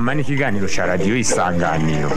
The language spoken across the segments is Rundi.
kunama ni ikiganiro cya radiyo isanganiro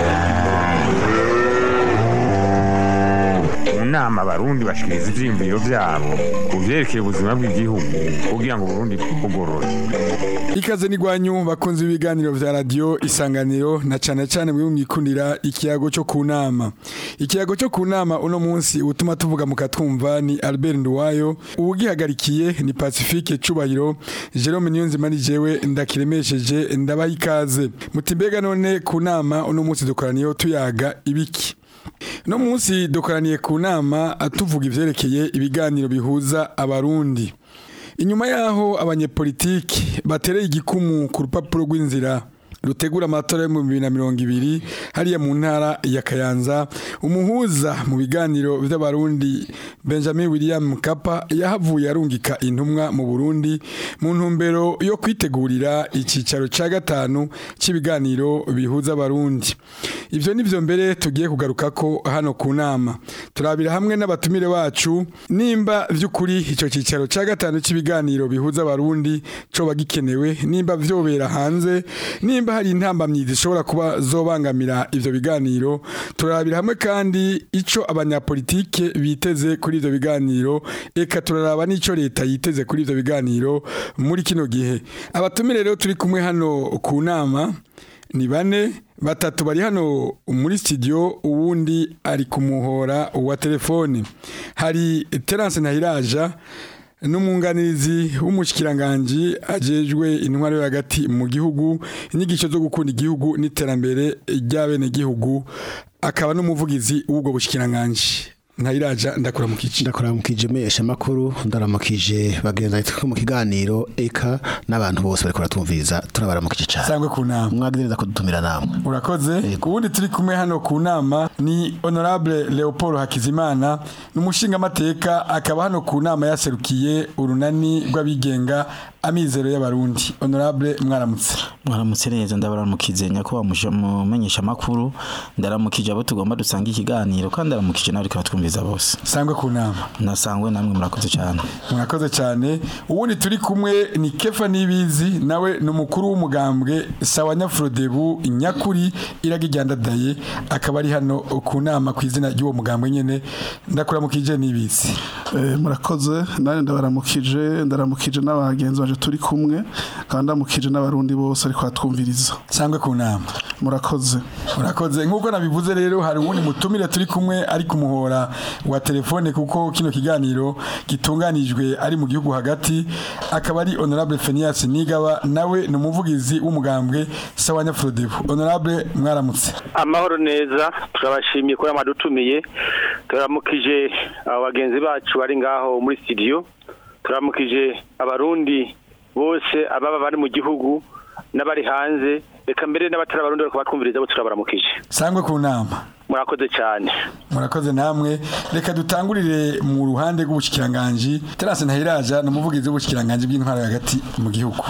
mu nama abarundi bashikiriza ivyiyumviro vyabo ku vyerekeye ubuzima bw'igihugu kugira ngo uburundi bwugorore ikaze n'igwanyu bakunze ibiganiro vya radio isanganiro na cane cane mwe mwikundira ikiyago cyo ku nama ikiyago cyo ku nama uno munsi utuma tuvuga mukatwumva ni Albert Nduwayo ubugihagarikiye ni Pacifique Cubahiro Jerome Niyonzima ni jewe ndakiremesheje ndabaha ikaze mutimbega none ku nama uno munsi dukoraniyeho tuyaga ibiki no munsi dukoraniye ku nama tuvuga ivyerekeye ibiganiro bihuza abarundi inyuma yaho abanyepolitiki batereye igikumu ku rupapuro rw'inzira rutegura amatora yo mu bibiri na mirongo ibiri hariya mu ntara ya kayanza umuhuza mu biganiro by'abarundi benjamin william mkapa yahavuye arungika intumwa mu burundi mu ntumbero yo kwitegurira icyicaro cya gatanu cy'ibiganiro bihuza abarundi ibyo ni byo mbere tugiye kugaruka ko hano ku nama turabira hamwe n'abatumire bacu nimba by'ukuri icyo cyicaro cya gatanu cy'ibiganiro bihuza abarundi coba gikenewe nimba vyobera hanze nimba hari intambamyi zishobora kuba zobangamira ivyo biganiro turarabira hamwe kandi ico abanyapolitike biteze kuri ivyo biganiro eka turaraba n'ico leta yiteze kuri ivyo biganiro muri kino gihe abatumire rero turi kumwe hano ku nama ni bane batatu bari hano muri studio uwundi ari kumuhora wa telefone hari Terence Ntahiraja n'umwunganizi w'umushikiranganji ajejwe intwaro yo hagati mu gihugu inyigisho zo gukunda igihugu n'iterambere ry'abenegihugu akaba n'umuvugizi w'ubwo bushikiranganji ntayiraja ndakuramukije ndakuramukije mesha makuru ndaramukije bagenza twe mu kiganiro eka n'abantu bose bariko baratwumviriza turabaramukije cyane sangwe ku nama mwagize kudutumira namwe urakoze ubundi turi kumwe hano ku nama ni honorable Leopold Hakizimana n'umushinga amateka akaba hano ku nama yaserukiye urunani rw'abigenga amizero y'abarundi honorable mwaramutse mwaramutse neza ndabaramukize nyakuba mumenyesha makuru ndaramukije abo tugomba dusanga ikiganiro kandi ndaramukije nawe ariko twumviza bose sangwe ku nama nasangwe namwe murakoze cyane murakoze cyane ubundi turi kumwe ni Kefa Nibizi nawe ni umukuru w'umugambwe sawa Nyafrodebu nyakuri iragijyandadaye akaba ari hano ku nama ku izina ry'uwo mugambwe nyene ndakuramukije Nibizi Eh, murakoze nanjye ndabaramukije ndaramukije n'abagenzi baje turi kumwe kandi ndamukije n'abarundi bose ariko batwumviriza sangwe ku nama murakoze urakoze nk'uko nabivuze rero hari uwundi mutumire turi kumwe ari ku muhora wa telefone kuko kino kiganiro gitunganijwe ari mu gihugu hagati akaba ari honorable Fenias Nigaba nawe ni umuvugizi w'umugambwe sawa Nyafrodebu honorable mwaramutse amahoro neza turabashimiye ko yamadutumiye turamukije abo bagenzi bacu bari ngaho muri studio turamukije abarundi bose ababa bari mu gihugu n'abari hanze reka mbere n'abatari abarundi bariko batwumviriza bo turabaramukije sangwe ku nama murakoze cyane murakoze namwe reka dutangurire mu ruhande rw'ubushikiranganje Terence Ntahiraja ni umuvugizi w'ubushikiranganje bw'intwaro hagati mu gihugu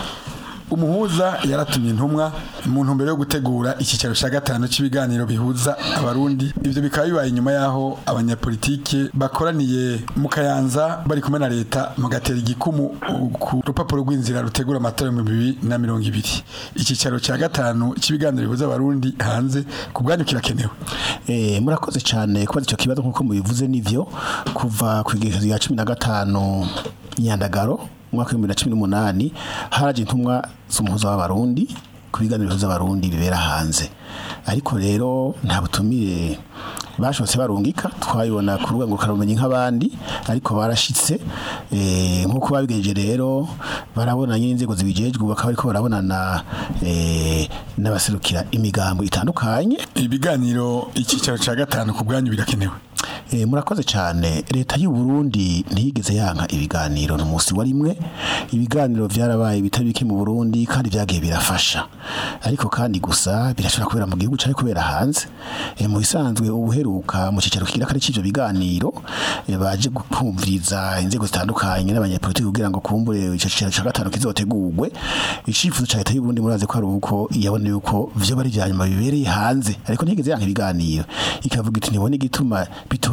umuhuza yaratumye intumwa mu ntumbero yo gutegura icyicaro cya gatanu cy'ibiganiro bihuza abarundi ibyo bikaba bibaye inyuma y'aho abanyapolitike bakoraniye mu kayanza bari kumwe na leta mugatera igikumu ku rupapuro rw'inzira rutegura amatora mu bibiri na mirongo ibiri icyicaro cya gatanu cy'ibiganiro bihuza abarundi hanze ku bwanyu kirakenewe Eh, murakoze cyane kubaza icyo kibazo nk'uko mubivuze nivyo kuva ku igerekezo rya cumi na gatanu nyandagaro umwaka w'ibihumbi bibiri na cumi n'umunani haraje intumwa z'umuhuza w'abarundi ku biganiro bihuza abarundi bibera hanze ariko rero nta butumire bashobotse barungika twabibona ku rwego rukarumenyi nk'abandi ariko barashitse eh, nk'uko babigejeje rero barabona nyine inzego zibijejwe bakaba ariko barabonana eh, n'abaserukira imigambo itandukanye ibiganiro icyicaro cya gatanu ku bwanyu birakenewe E, murakoze cyane leta y'u Burundi ntiyigeze yanka ibiganiro no musi wa rimwe ibiganiro byarabaye bitari bike mu Burundi kandi byagiye birafasha ariko kandi gusa birashobora kubera mu gihugu cyari kubera hanze e, mu bisanzwe ubuheruka mu cicaro kigira kare c'ivyo biganiro e, baje gukumviriza inzego zitandukanye n'abanyapolitiki kugira ngo kumbure ico cicaro ca gatanu kizotegurwe icifuzo ca leta y'u Burundi muraze ko ari uko yabona yuko vyo bari vyanyuma bibereye hanze ariko ntiyigeze yanka ibiganiro ikavuga iti ntibone igituma bitora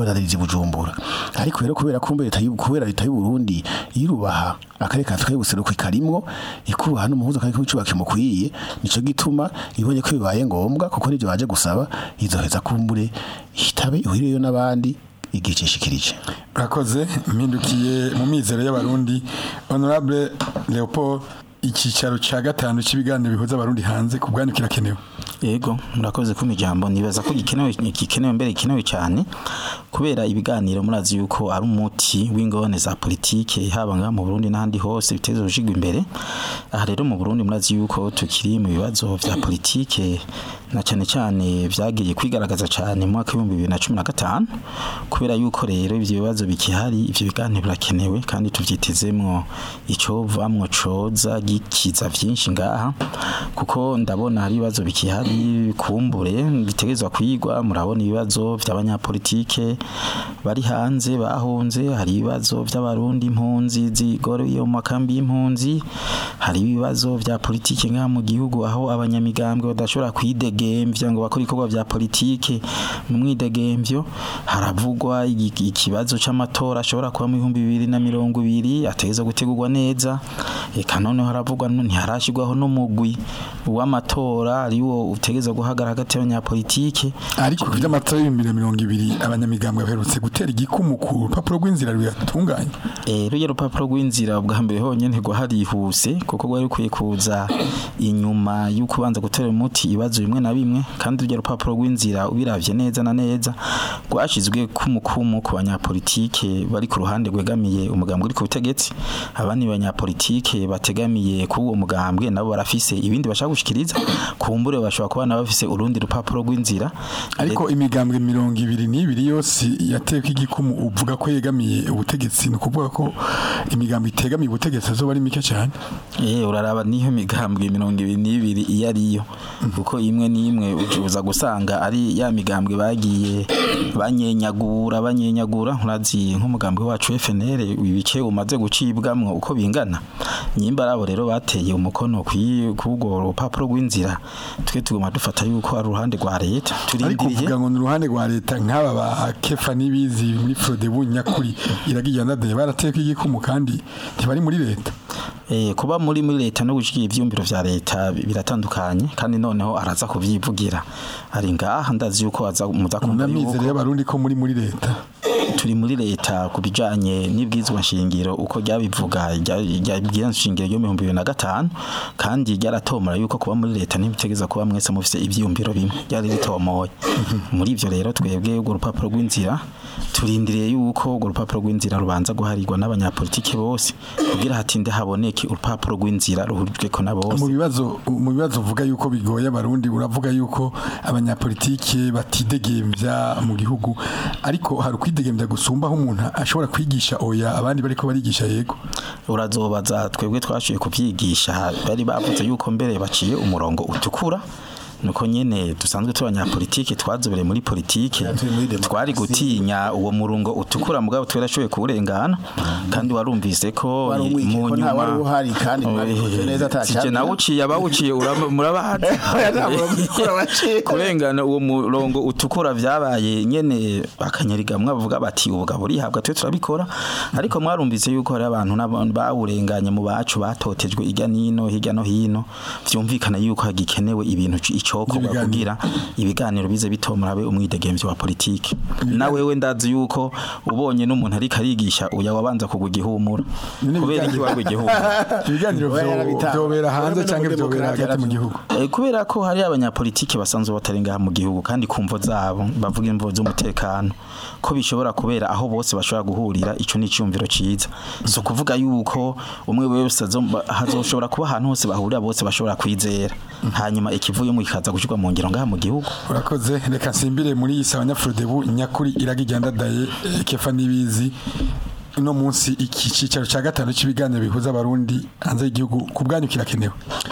badadiriza i bujumbura ariko rero kubera kumbe leta y'u- kubera leta y'u Burundi irubaha akarere ka Afurika y'ubuseruko ikarimwo ikubaha n'umuhuza kandi w'icubaka kimukwiye nico gituma ibonye ko bibaye ngombwa kuko nivyo baje gusaba izoheza kumbure itabe ihurireyo n'abandi igihe cishikirije urakoze mpindukiye mu mizero y'abarundi honorable leopold icyicaro cya gatanu cy'ibiganiro bihuza abarundi hanze ku bwanyu kirakenewe Yego murakoze kuma ijambo nibaza ko gikenewe gikenewe mbere gikenewe cyane kubera ibiganiro murazi yuko ari umuti w'ingone za politike haba nga mu Burundi n'ahandi hose biteze urushigwa imbere aha rero mu Burundi murazi yuko tukiri mu bibazo vya politike na cyane cyane vyagiye kwigaragaza cyane mu mwaka w'ibihumbi bibiri na cumi na gatanu kubera yuko rero ivyo bibazo bikihari ivyo biganiro birakenewe kandi tuvyitezemwo icovamwo coza gikiza vyinshi ngaha kuko ndabona hari ibibazo bikihari kumbure bitegerezwa kwigwa murabona ibibazo by'abanyapolitike bari hanze bahunze hari ibibazo by'abarundi impunzi zigoroye mu makambi y'impunzi hari ibibazo bya politike ngaha mu gihugu aho abanyamigambwe badashobora kwidegemvya ngo bakore ibikorwa bya politike mu mwidegemvyo haravugwa igi- ikibazo c'amatora ashobora kuba mu bihumbi bibiri na mirongo ibiri ategeza gutegurwa neza eka noneho haravugwa nu- ntiharashirwaho n'umugwi w'amatora ariwo utegeza guhagarara hagati y'abanyapolitike ariko ku by'amatora y'ibihumbi bibiri na mirongo ibiri abanyamigambwe baherutse gutera igikumu ku rupapuro rw'inzira ruyatunganya Eh rujya rupapuro rw'inzira bwa mbere honyene rwarihuse kuko rwari rukwiye kuza inyuma y'uko ubanza gutera umuti ibibazo bimwe na bimwe kandi rujya rupapuro rw'inzira ubiravye neza na neza rwashizwe kumukumu ku banyapolitike bari ku ruhande rwegamiye umugambwe uri ku butegetsi abandi banyapolitike bategamiye ku uwo mugambwe nabo barafise ibindi bashaka gushikiriza kumbure bashobora kuba nabo bafise urundi rupapuro rw'inzira ariko imigambwe mirongo ibiri n'ibiri yose yateweko igikumu uvuga ko yegamiye ubutegetsi ni ukuvuga ko imigambwe itegamiye ubutegetsi azoba ari mike cyane Eh uraraba niyo migambwe mirongo ibiri n'ibiri iyo ariyo kuko imwe n'imwe uza gusanga ari ya migambwe bagiye banyenyagura banyenyagura urazi nk'umugambwe wacu FNL ibice umaze gucibwamwo uko bingana nyimba arabo rero bateye umukono kubwo rupapuro rw'inzira twe tuguma dufata yuko ari uruhande rwa leta ariko turindiriye uvuga ngo ni uruhande rwa leta nk'aba ba kefa n'ibizi muri frode bunyakuri iragiye nadaye barateweko igikumu kandi ntibari muri leta Eh, kuba muri muri leta no gushyira ivyumviro vya leta bi- biratandukanye kandi noneho araza kuvyivugira ari ngaha ndazi yuko aza muza kumva unamizero yuko y'abarundi ko muri muri leta turi muri leta ku bijanye n'ibwizwa nshingiro uko ryabivuga ryabwira nshingiro ryo mu bihumbi bibiri na gatanu kandi ryaratomora yuko kuba muri leta ntibitegeza kuba mwese mufise ivyiyumviro bimwe ryari ritomoye muri ivyo rero twebwe urwo rupapuro rw'inzira turindiriye yuko urwo rupapuro rw'inzira rubanza guharirwa n'abanyapolitike bose kugira hatinde haboneke urupapuro rw'inzira ruhurijweko na mu bose bibazo mu bibazo uvuga yuko bigoye abarundi uravuga yuko abanyapolitike batidegembya mu gihugu ariko hari ukwidegembya gusumba aho umuntu ashobora kwigisha oya abandi bariko barigisha yego urazobaza twebwe twashoboye kubyigisha bari bavuze yuko mbere baciye umurongo utukura nuko nyene dusanzwe turi abanyapolitike twazobereye muri politike turi muri demokarasi. twari gutinya uwo murongo utukura mugabo twarashoboye kuwurengana kandi warumvise ko Wari umwikeko, mu nta nyuma wari uhari kandi mwabikoze neza ata sije cyabyo. nawuciye abawuciye uraba- murabazi Oya, nta murongo utukura waciye. kurengana uwo murongo utukura vyabaye nyene bakanyarigamwe bavuga bati ubugabo burihabwa twe turabikora ariko mwarumvise yuko hari abantu n'aba- bawurenganye mu bacu batotejwe irya nino hirya no hino vyumvikana yuko hagikenewe ibintu c- icokorwa Ibiganiro. kugira ibiganiro bize bitomora abe umwidegemvyo wa politiki na wewe ndazi yuko ubonye n'umuntu ariko arigisha uya wabanza kugwa igihumura Nyine kubera iki ibiganiro- wagwa igihumura ibiganiro Oya, vyo- yarabitanga. vyobera hanze Urabona canke muri vyobera demokarasi hagati mu yaravyo. gihugu Eh, kubera ko hari abanyapolitiki basanzwe batari ngaha mu gihugu kandi kumvo zabo bavuga imvo z'umutekano ko bishobora kubera aho bose bashobora guhurira ico ni cyumviro ciza so kuvuga yuko umwe wese azo- hazoshobora kuba ahantu hose bahurira bose bashobora kwizera hanyuma ikivuyemo kikaza gushirwa mu ngiro ngaha mu gihugu urakoze reka nsimbire muri iyi sawa nyafrodebu nyakuri iragiye ndadaye eh, kefa n'ibizi uno munsi iki cicaro ca gatanu c'ibiganiro bihuza abarundi hanze y'igihugu ku bwanyu kirakenewe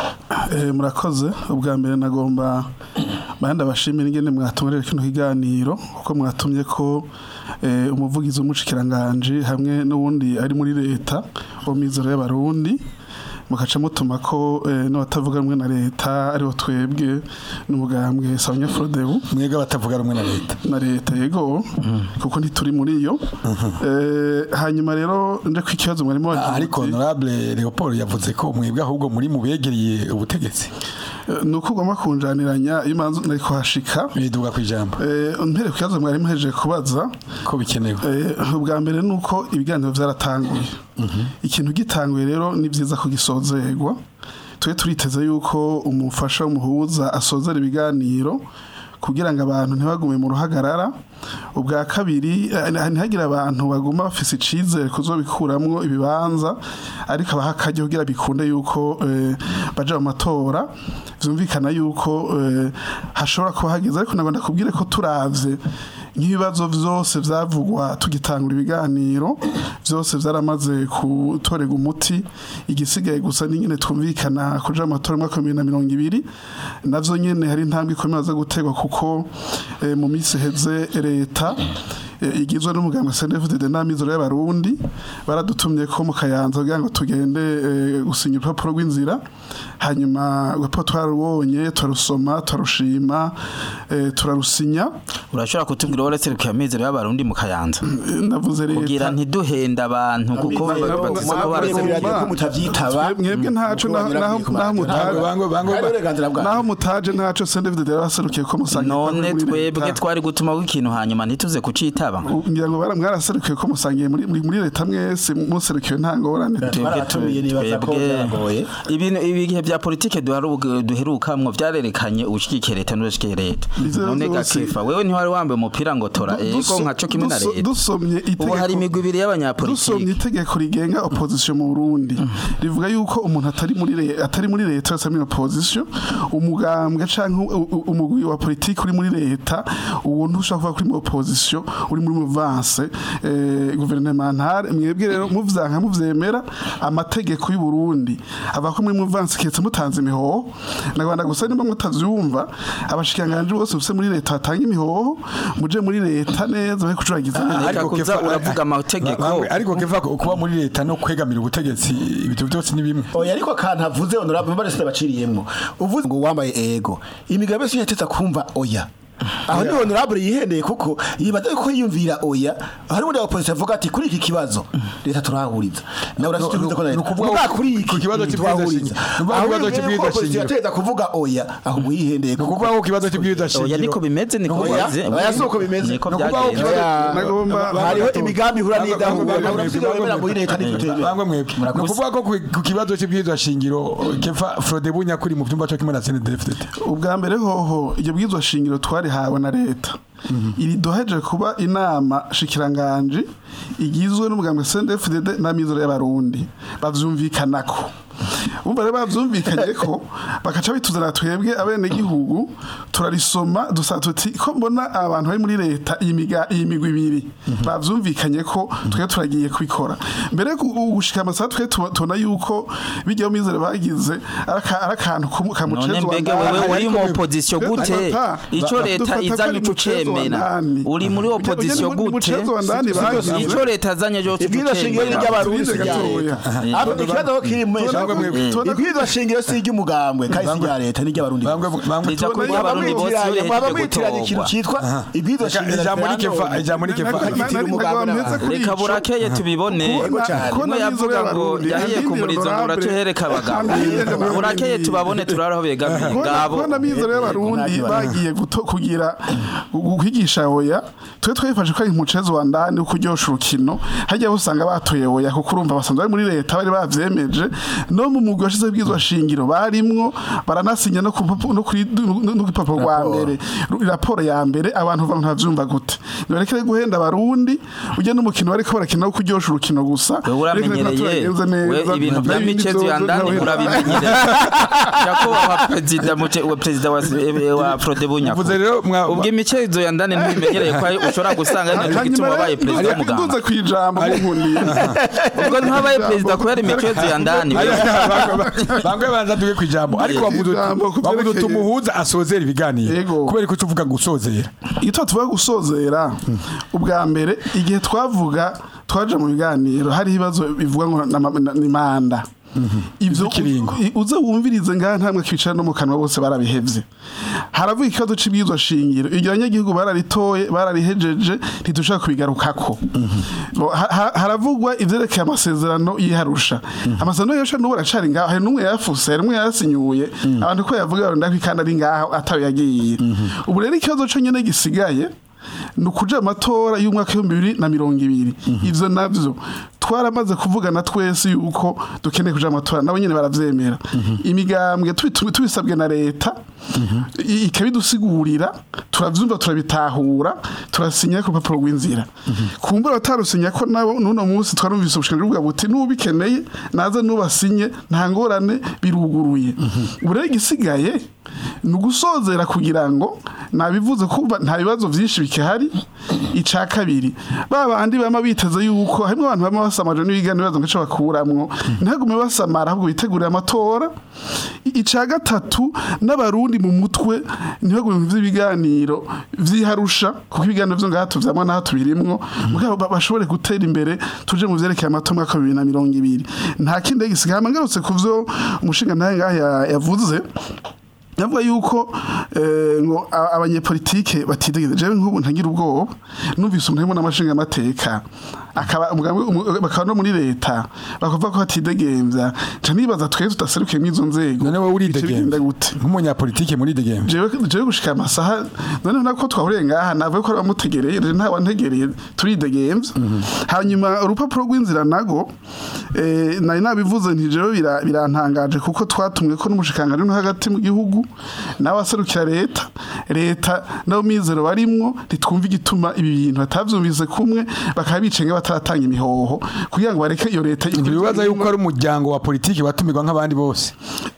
Eh, murakoze ubwa mbere nagomba bandi abashimira ingene mwatumurira kino kiganiro kuko mwatumye ko eh, umuvugizi w'umushikiranganje hamwe n'uwundi ari muri leta wo mizero y'abarundi mukaca mutuma ko eh, n'abatavuga rumwe na leta aribo twebwe n'umugambwe Sawanya Frodebu mwebwe abatavuga rumwe na leta na leta yego kuko ntituri muri iyo Eh, hanyuma rero nje ku ikibazo mwarimo Ah, wagira ariko muti, honorable Leopold yavuze ko mwebwe ahubwo muri mu begereye ubutegetsi eh, ni uko ugomba kunjaniranya iyo imanza nari kuhashika biduga ku ijambo Eh, mpere ku kibazo mwari muhejeje kubaza ko bikenewe Eh, ubwa mbere ni uko ibiganiro byaratanguye ikintu gitanguye rero ni byiza ko gisozerwa tube turiteze yuko umufasha w'umuhuza asozera ibiganiro kugira ngo abantu ntibagume mu ruhagarara ubwa kabiri eh, ntihagire abantu baguma bafise icizere kuzobikuramwo ibibanza ariko abaha akaryo kugira bikunde yuko eh, baja mu matora vyumvikana yuko eh, hashobora kuba hageze ariko nagomba kubwire ko turavye nk'ibibazo vyose vyavugwa tugitangura ibiganiro vyose vyaramaze gutorega umuti igisigaye gusa n'ingene twumvikana kuja mu matora mu mwaka wa bibiri na mirongo ibiri navyo nyene hari intambwe ikomeye zo gutegwa kuko eh, mu minsi iheze leta eh, igizwe n'umuganga CNDD n'amizero y'abarundi baradutumye ko mu kayanza kugira ngo tugende eh, gusinya urupapuro rw'inzira hanyuma urupapuro twarubonye turarusoma turarushima eh, turarusinya urashobora kutubwira uretse rukiyamizero y'abarundi mu kayanza Eh, navuze kugira leta ntiduhenda abantu kuko Amizero bavuze ko y'abarundi. barazi- biragira ko mutavyitaba mwebwe ntaco naho naho naho mutaje bango bango Hari uburenganzira bwanyu. naho mutaje ntaco CNDD yaraserukiye ko musangiye none muri twebwe leta. twari gutuma ikintu hanyuma ntituze kucitaba ngira ngo bara mwaraserukiye ko musangiye muri muri muri leta mwese muserukiye nta ngorane baratumiye nibaza ko byagoye ibintu ibihe bya politike duharu- duherukamwo vyarerekanye ubushigikiye leta n'ubushigikiye leta Ivyo none vyose- gakifa wewe ntiwari wambaye umupira ngo tora ego Duso- nkaco kimwe na duso- leta dusomye ubu hari itegeko imigwi ibiri dusomye y'abanyapolitike itegeko rigenga opposition mu Burundi rivuga yuko umuntu atari muri le- atari muri leta yose ari muri opposition umugambwe canke u- u- umugwi wa politike uri muri leta uwo ntushobora kuvuga kuri mu opposition uri muri muvance eh, gouvernementale mwebwe rero muvyanka muvyemera amategeko y'u Burundi ava ko muri muvance ketse mutanze imihoho nagwanda gusa nimba mutavyumva abashikanganje bose bose muri leta batanga imihoho muje muri leta neza bari kucuragiza neza Reka kuza Kefa- uravuga amategeko. Bangwe, ariko kefa ko- kuba muri leta no kwegamira ubutegetsi ibintu byose ni bimwe oya ariko akantu avuze honorable bari sita baciriyemwo uvuze ngo wambaye ego imigabe yose yateza kumva oya aho ni honorable yihendeye kuko yibaza ko yiyumvira oya hari undi opposition avuga ati kuri iki kibazo leta turahuriza nawe urashyikirizwa ko na ni leta ukuvuga Vuga ku- kuri ku iki kibazo cy'ibwirizwa turahuriza shingiro. Ni ukuvuga aho ku kibazo yibwiye ko cy'ibwirizwa opposition shingiro. yateza kuvuga oya aho yihendeye ni ukuvuga ko ikibazo cy'ibwirizwa oya niko shingiro bimeze niko Oya, bimeze oya, si uko bimeze. niko Ni ukuvuga ko byagenze ikibazo- Nagomba- hariho imigambi ihura Bangwe- n'idahura bangwe- nawe bangwe- urafite wemera muri leta bangwe- n'ikutemera bangwe mwebwe ni ukuvuga ko ku- ku kibazo cy'ibwirizwa shingiro kefa Frodebu nyakuri mu byumba cyo kimwe na CNDD-FDD ubwa mbere hoho iryo bwizwa shingiro twarihawe na leta iri doheje kuba inama shikiranganji igizwe n'umugambwe CNDD-FDD n'amizero y'abarundi bavyumvikanako umva rero bavyumvikanye ko bakaca bituzana twebwe abene gihugu turarisoma dusa tuti ko mbona abantu bari muri leta iyi miga- iyi migwi ibiri bavyumvikanye ko twe turagiye kubikora mbere yo gu- gushika amasaha twe tuba- tubona yuko bijyaho mizero bagize ari aka- ari akantu none kamucezo mbega wewe uri mu opposition gute ico leta izanye uco cemera uri muri opposition gute ico leta azanye cyo ibwirizwa shingiro ni ry'abarundi si irya leta Eh. Ahubwo ikibazo aho kiri mu Bangwe mwebwe. ibwirizwa shingiro si iry'umugambwe kandi si irya leta ni iry'abarundi bangwe bangwe Riza tubona kuba abarundi bose mwitiranya mwaba berekeje mwitiranya ikintu gutorwa cyitwa ibwirizwa shingiro ijambo ni kefa rya ijambo ni kefa reka burakeye tubibone umwe yavuga ngo yahiye ku murizo ngo uratuhereka abagabo burakeye tubabone turaraho begamiye ngabo kubona amizero y'abarundi bagiye guto- kugira gu- kwigisha oya twe twifashe ko ari umucezo wa ndani wo kuryosha urukino hajya usanga batoye oya kuko urumva basanzwe bari muri leta bari bavyemeje no mu mugwi washize bwizwa shingiro barimwo baranasinya no ku papu- no kuri no ku papuro rwa Raporo. mbere ru- raporo ya mbere abantu bava ntavyumva gute nibarekere guhenda abarundi ujya n'umukino bariko barakina wo kuryosha urukino gusa wewe uramenyereye we ibintu bya michezo ya ndani urabimenyereye nyakubahwa perezida muce uwo perezida wa wa Frodebu nyako Mvuze rero mwa- ubwo imichezo ya ndani ntibimenyereye ko ushobora gusanga ari nacyo gituma wabaye perezida w'umuganga nduze kwijambo munkundiye ubwo ntiwabaye perezida kubera imichezo ya ndani bangwe banza duge ku ijambo ariko wavuze uti- Ijambo ku wavuze byerekeye- uti umuhuza asozera ibiganiro Yego. kubera ko uvuga ngo usozera iyo tuvuga gusozera ubwa mbere igihe twavuga twaje mu biganiro hari ibibazo bivuga ngo na- na- ni manda ivyo Ivy'ikiringo. i- uze wumvirize ngaha ntamwe kwicara no mu kanwa bose barabihevye haravuga ikibazo c'ibwirizwa shingiro iryo abanyagihugu bararitoye bararihejeje ntidushaka kubigarukako Bo, ha- ha- haravugwa ivyerekeye amasezerano yiharusha amasezerano yiharusha n'ubu aracari ngaho hari n'umwe yafuse hari n'umwe yasinyuye abantu ko yavuga ngo ndakwi kandi ari ngaho atawe yagiye ubu rero ikibazo co nyene gisigaye ni ukuja amatora y'umwaka w'ibihumbi bibiri na mirongo ibiri ivyo navyo twaramaze kuvugana twese yuko dukeneye kuja amatora nabo nyene baravyemera imigambwe tubitu- tubisabwe na leta i- ikabidusigurira turavyumva turabitahura turasinya ku rupapuro rw'inzira kumbura batarusinya ko nabo n'uno munsi twarumvise ubushikiranganji buvuga buti n'ubikeneye naze n'ubasinye nta ngorane biruguruye ubu rero igisigaye ni ugusozera kugira ngo nabivuze kumva nta bibazo byinshi bikihari ica kabiri ba bandi bama biteze yuko harimo abantu bama basamaje n'ibiganiro bibazo ngo ico bakuramwo ntagume basamara ahubwo bitegurira amatora I- ica gatatu n'abarundi mu mutwe ntibagume mu vy'ibiganiro vyiharusha kuko ibiganiro vyo ngaha tuvyamwa n'aha tubirimwo mugabo ba- bashobore gutera imbere tuje mu vyerekeye amatora mwaka wa bibiri na mirongo ibiri nta kindi gisigaye hama ngarutse ku vyo umushinga ntahe ngaha ya- yavuze Navuga yuko eh, ngo a- abanyepolitike batidegeje jewe nk'ubu ntagira ubwoba numvise umuntu arimo n'amashinga amateka akaba umugambi- umu- bakaba no muri leta bakavuga ko batidegemvya nca nibaza twese tudaserukiye muri izo nzego none wowe bice bigenda uridegemvya gute nk'umunyapolitike muridegemvya jewe jewe gushika amasaha none nako twahuriye ngaha navuye ko bamutegereye rero nta wantegereye turidegemvya hanyuma urupapuro rw'inzira nago eh, nari nabivuze nti jewe bira- birantangaje kuko twatumwe ko n'umushikanganje no hagati mu gihugu nawe aserukira leta leta nabo mizero barimwo ntitwumva igituma ibi bintu batavyumvise kumwe bakaba bicenga bataratanga imihoho kugira ngo bareke iyo leta ntibibaza yuko ari umuryango wa politiki watumirwa nk'abandi bose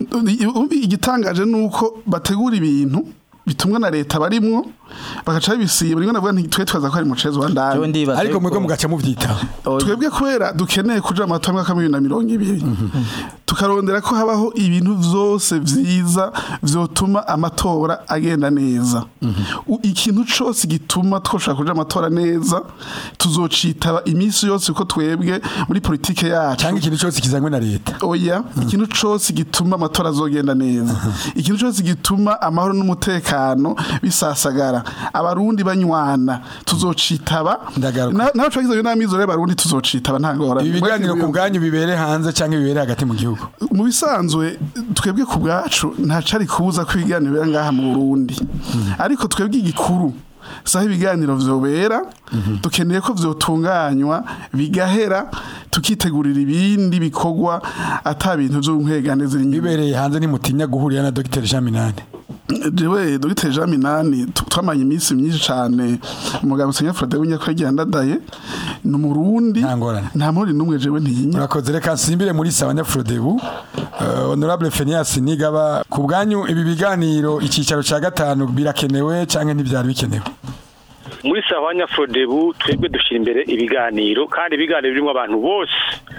Umbi igitangaje nuko bategura ibintu bitumwa na leta barimwo bagaca bibisiba rimwe navuga nti twe twaza ko ari mucezo wa Jewe ndani ndibaza ariko yuko- mwebwe mugaca muvyitaho Oya. twebwe kubera dukeneye kuja amatora mwaka wa bibiri na mirongo ibiri tukarondera ko habaho ibintu vyose vyiza vyotuma amatora agenda neza U- ikintu cose gituma twoshobora kuja amatora neza tuzocitaba iminsi yose uko twebwe muri politike yacu cyangwa ikintu cyose kizanywe na leta oya ikintu cose gituma amatora azogenda neza ikintu cose gituma amahoro n'umutekano bisasagara abarundi banywana tuzocitaba Ndagaruka. Na- naho twagize n'amizero y'abarundi tuzocitaba nta ngorane ibi biganiro ku bwanyu bibere hanze cyangwa bibere hagati mu gihugu mu bisanzwe twebwe ku bwacu nta cari kubuza ko ibiganiro bibera ngaha mu Burundi ariko twebwe igikuru saho ibiganiro vyobera dukeneye ko vyotunganywa bigahera tukitegurira ibindi bikorwa ata bintu vy'unkegane ziri inyuma bibereye hanze nimutinya guhurira na Dr Jean Minani jewe dogiteri jean minani tu- twamanye iminsi myinshi cane umugabo senya frode w'inyakuri agiye andadaye ni umurundi Nta ngorane. nta murundi n'umwe jewe ntiyinya murakoze reka nsimbire muri Sabanya Frodebu uh, honorable Phineas Nigaba ku bwanyu ibi biganiro icyicaro cya gatanu birakenewe cyangwa ntibyari bikenewe muri sahwanya frodebu twebwe dushyira imbere ibiganiro kandi ibiganiro birimo abantu bose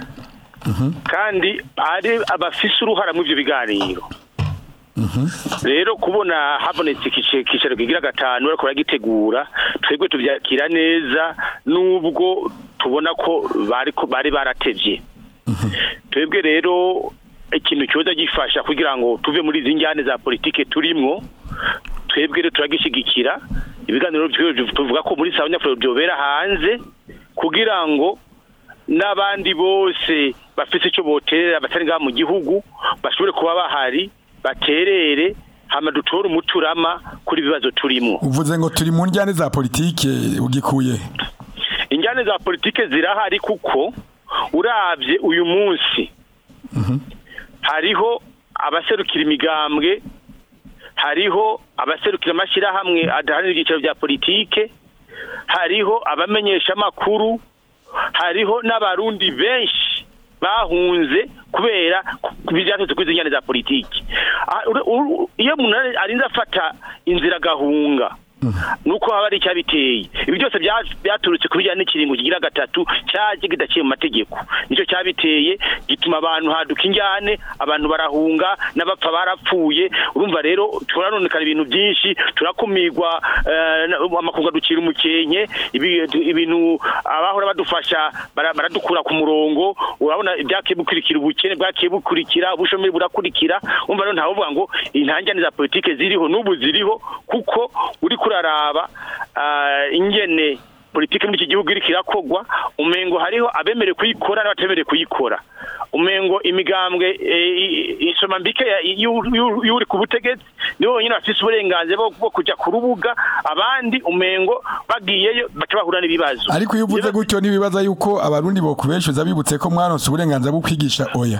kandi ari abafise uruhara muri ibyo biganiro rero kubona habonetse ikice- ikicaro kigira gatanu ariko baragitegura twebwe tubyakira neza nubwo tubona ko bari ko- bari baratevye twebwe rero ikintu cyoza gifasha kugira ngo tuve muri izi njyane za politike turimwo twebwe rero turagishyigikira ibiganiro byo- tuvuga ko muri sabanyafuro byobera hanze kugira ngo n'abandi bose bafite icyo boterera batari ngaha mu gihugu bashobore kuba bahari baterere hama dutore umuturama kuri ibibazo turimo uvuze ngo turi mu njyane za politike ugikuye injyane za politike zirahari kuko urabye uyu munsi hariho abaserukira imigambwe hariho abaserukira amashyirahamwe adaharanira ibyicaro bya politike hariho abamenyesha amakuru hariho n'abarundi benshi bahunze kubera bijyanye kuri izi njyane za politiki Ah, ur- ur- iyo umuntu arinze afata inzira agahunga nuko haba ari icyabiteye ibi byose bya- byaturutse ku bijyanye n'ikiringo kigira gatatu cyaje kidaciye mu mategeko nicyo cyabiteye gituma abantu haduka injyane abantu barahunga n'abapfa barapfuye urumva rero turanonekana ibintu byinshi turakumirwa eh, na- amakungu aducira umukenke ibi- ibintu abahora badufasha bara- baradukura ku murongo urabona ibyakiye bukurikira ubukene bwakiye bukurikira ubushomeri burakurikira umva rero ntavuga ngo intanjane za politike ziriho n'ubu ziriho kuko uri kuraraba ah, ingene politike muri iki gihugu iriko irakogwa umengo hariho abemerewe kuyikora n'abatemerewe kuyikora umengo imigambwe eh, i- isoma mbike ya- y'u- y'u- y'uri ku butegetsi nibo bonyine bafise uburenganzira bwo bwo kuja ku rubuga abandi umengo bagiyeyo baca bahura n'ibibazo ariko iyo uvuze gutyo ntibibaza yuko abarundi bokubeshuza bibutse ko mwaronse uburenganzira bwo kwigisha oya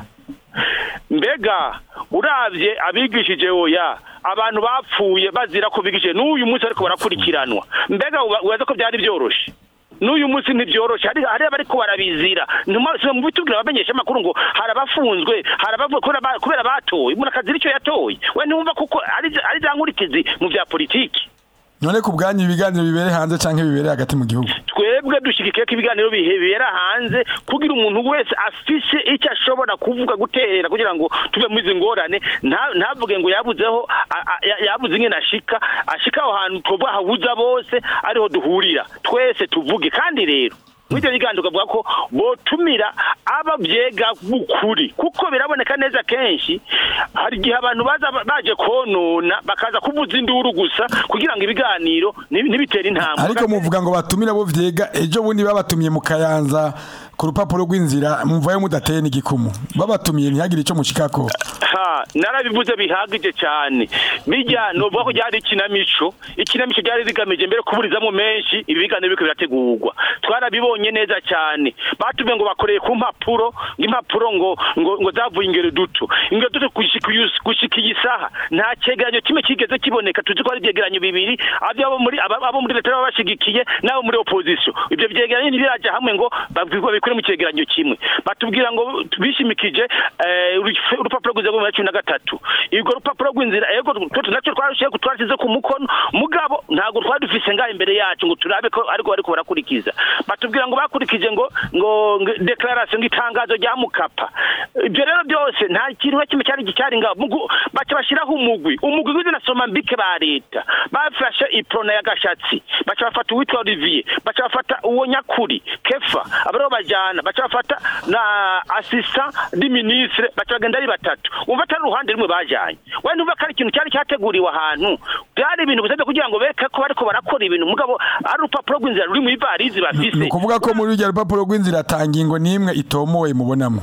mbega uravye abigishije oya abantu bapfuye bazira ko bigishije n'uyu munsi ariko barakurikiranwa mbega uba- ubaza ko byari byoroshe n'uyu munsi ntibyoroshe hari hari abariko barabizira ntumase mu bitubwira abamenyesha amakuru ngo hari abafunzwe hari abavuye kubera ba- kubera batoye umuntu akazira icyo yatoye we ntumva kuko ari ari za nkurikizi mu bya politiki none ku bwanyu ibiganiro bibere hanze canke bibere hagati mu gihugu twebwe dushigikiye ko ibiganiro bihe bibera hanze kugira umuntu wese afise icyo ashobora kuvuga guterera kugira ngo tuve muri izi ngorane nta- ntavuge ngo yabuzeho a- a- ya- yabuze ingene ashika ashika aho hantu tuvuga habuza bose ariho duhurira twese tuvuge kandi rero muri icyo kiganiro tukavuga ko botumira ababyega b'ukuri kuko biraboneka neza kenshi hari igihe abantu baza baje konona bakaza kuvuza induru gusa kugira ngo ibiganiro ntibi- ntibitere intambwe ariko muvuga ngo batumire abo vyega ejo bundi babatumiye mu kayanza ku rupapuro rw'inzira mumvayo mudateye n'igikumu babatumiye ntihagire ico mushikako ha narabivuze bihagije cyane bijya novuga ko ryari ikinamico ikinamico ryari rigamije mbere kuburizamo menshi ibi biganiro biriko birategurwa twarabibonye neza cyane batubwiye ngo bakoreye ku mpapuro ngo impapuro ngo ngo, ngo zavuye ingero duto ingero duto gushika uyu- gushika iyi saha nta cegeranyo kimwe kigeze kiboneka tuzi ko hari ibyegeranyo bibiri abo muri aba- abo muri leta baba bashigikiye n'abo muri opposition ibyo byegeranyo ntibiraja hamwe ngo babwirwa bikore mu cyegeranyo kimwe batubwira ngo bishimikije eh, urufe- urupapuro rw'inzira rwo mu cumi na gatatu urwo rupapuro rw'inzira ego twese nacyo twarushiye twarashyize ku mukono mugabo ntabwo twari dufise ngaho imbere yacu ngo turabe ko ariko bariko barakurikiza batubwira ngo bakurikije ngo ngo ngo declaration ngo itangazo rya mukapa ibyo rero byose nta kintu na kimwe cyari cyari ngaho Mugu- baca bashyiraho umugwi umugwi w'ibyo nasoma mbike ba leta bafashe iprona ya gashatsi baca bafata uwitwa olivier baca bafata uwo nyakuri kefa abariho bajana baca bafata na assistant di ministre baca bagenda ari batatu umva atari uruhande rumwe bajanye we numva ko ari ikintu cyari cyateguriwe ahantu byari ibintu bisabye kugira ngo bereke ko bariko barakora ibintu mugabo ari urupapuro rw'inzira ruri mu ivarizi bafise ni ukuvuga ko muri urya rupapuro rw'inzira ata ngingo n'imwe itomowe mubonamo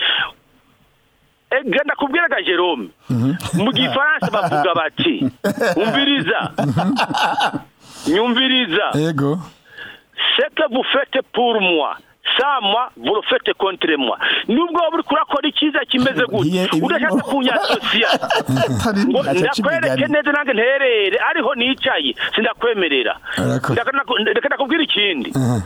Eh, genda kubwiraga Jerome mu gifaransa bavuga bati umviriza nyumviriza ego ce que vous faites pour moi ça moi vous le faites contre moi nubwo waba uriko urakora icyiza kimeze Ngiye gutya ibirimo. udashaka kunyasosiya ngo Aca aca ndakwereke imigani. neza nange nterere ariho nicaye sindakwemerera Arako- Ndaka naku- reka ndakubwira ikindi Aha.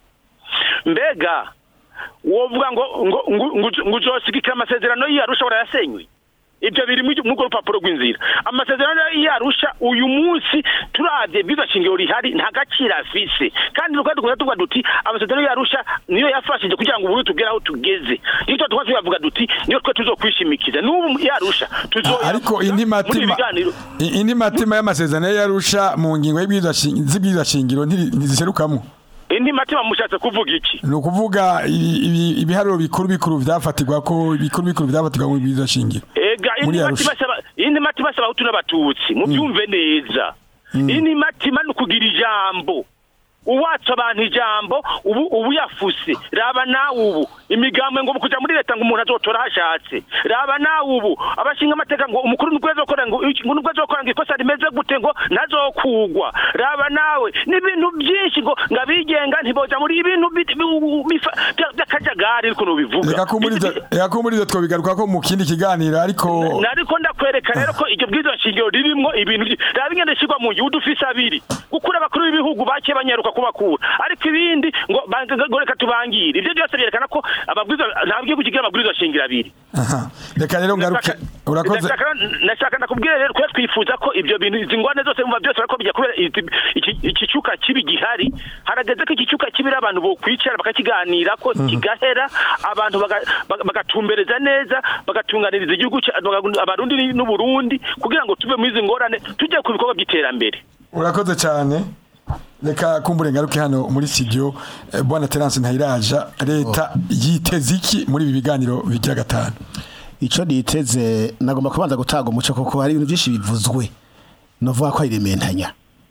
mbega wovuga ngo ngo ngo ngo- ngo uzosigikira amasezerano y'iyarusha warayasenywe ibyo biri mu urwo rupapuro rw'inzira amasezerano y'iyarusha uyu munsi turavye biza shingiro rihari nta gaciro afise kandi tukaba dukunda tuvuga duti amasezerano y'iyarusha niyo yafashije kugira ngo ubu tugere aho tugeze niyo tuba tukaba tuyavuga duti niyo twe tuzokwishimikiza n'ubu yarusha tuzoya ariko indi muri ibi matima biganiro i- indi matima y'amasezerano yarusha mu ngingo y'ibwirizwa shi- z'ibwirizwa shingiro ntiri- ntiziserukamo indi matima mushatse kuvuga iki ni ukuvuga ibi- ibi- ibiharuro bikuru bikuru vyafatirwa ko bikuru bikuru vyafatirwa mu bwirizwa shingiro ega Muri indi Arusha. matima asaba indi matima asaba abahutu n'abatutsi mubyumve neza indi matima ni ukugira ijambo uwatsa abantu ijambo ubu ubu yafuse raba nawe ubu imigambwe ngo kuja muri leta ngo umuntu azotora hashatse raba nawe ubu abashinga amateka ngo umukuru nubwo azokora ngo iki- ngo nubwo azokora ngo ikosa rimeze gute ngo ntazokugwa raba nawe n'ibintu byinshi ngo ngo abigenga ntiboja muri ibintu bi- bi- bifa- bya- by'akajagari ariko nubivuga reka ko muri ivyo- reka ko muri ivyo twobigaruka ko mu kindi kiganiro ariko nariko ndakwereka rero ko iryo bwizo nshingiro ririmwo ibintu vyi- raba ingene shigwa mu gihugu ufise abiri gukura abakuru b'ibihugu bake banyaruka kubakura ariko ibindi abarundi ngo ba- ngo reka tubangire ivyo byose byerekana ko ababwirizwa nta gihugu kigira amabwirizwa shingiro abiri aha reka rero ngaruke urakoze Ndashaka- ndashaka ndakubwira rero kuba twifuza ko ibyo bintu izi ngwane zose mva byose bariko bijya kubera izi- iki- iki cyuka kibi gihari harageze ko iki cyuka kibi rero abantu bokwicara bakakiganira ko kigahera abantu baga- baga- bagatumbereza neza bagatunganiriza igihugu cya- baga- abarundi n'uburundi kugira ngo tuve muri izi ngorane tujye ku bikorwa by'iterambere urakoze cyane reka kumbure ngaruke hano muri studio eh, bwana Terence Ntayiraja leta yiteze iki muri ibi biganiro bigira gatanu icyo niteze nagomba kubanza gutanga umuco kuko hari ibintu byinshi bivuzwe novuga ko ari rementanya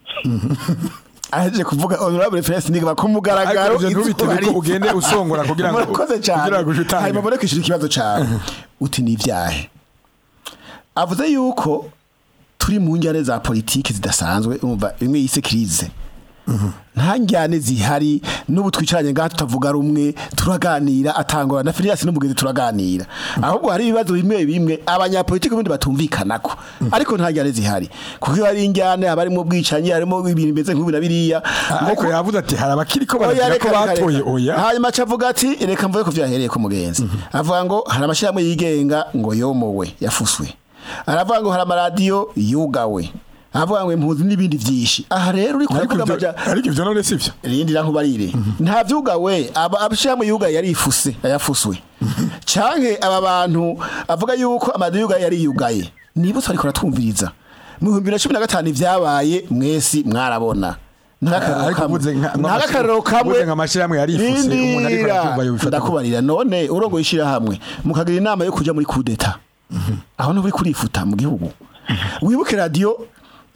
aje kuvuga honorable Felix niga ku mugaragaro Ariko ivyo ntubitebe ko izuba ugende riva. usongora kugira ngo- murakoze cyane kugira ngo utange. hanyuma mbone kwishyura ikibazo cyawe uti ni ibyahe avuze yuko turi mu njyane za politiki zidasanzwe umva imwe yise kirize nta njyane zihari n'ubu twicaranye ngaha tutavuga rumwe turaganira atangwa na Filias n'umugenzi turaganira ahubwo hari ibibazo bimwe bimwe abanyapolitiki ubundi batumvikanako ariko nta njyane zihari kuko iyo hari injyane haba harimo ubwicanyi harimo ibintu bimeze nk'ibi na biriya ariko yavuze ati hari abakiri ko Oya, baragira ko reka, reka, batoye reka. oya hanyuma aca avuga ati reka mvuge ko vyahereye ku mugenzi avuga ngo hari amashyirahamwe yigenga ngo yomowe yafuswe aravuga ngo hari amaradiyo yugawe aravuga ngo impunzi n'ibindi vyinshi aha rero uri ariko kuvuga ivyo- amaja ariko ivyo none sivyo irindi rankubarire nta vyugawe aba abashyirahamwe yugaye yarifuse yayafuswe canke aba bantu avuga yuko amaradiyo yugaye yariyugaye nibutse ariko aratwumviriza mu bihumbi bibiri na cumi na gatanu ivyabaye mwesi mwarabona ariko uvuze nka- nka- ntakarero kamwe uvuze nka amashyirahamwe yarifuse, umuntu ariko aravyumva yobifata ndakubarira none urongo ishyirahamwe mukagira inama yo kuja muri kudeta aho nturi kurifuta mu gihugu wibuke radiyo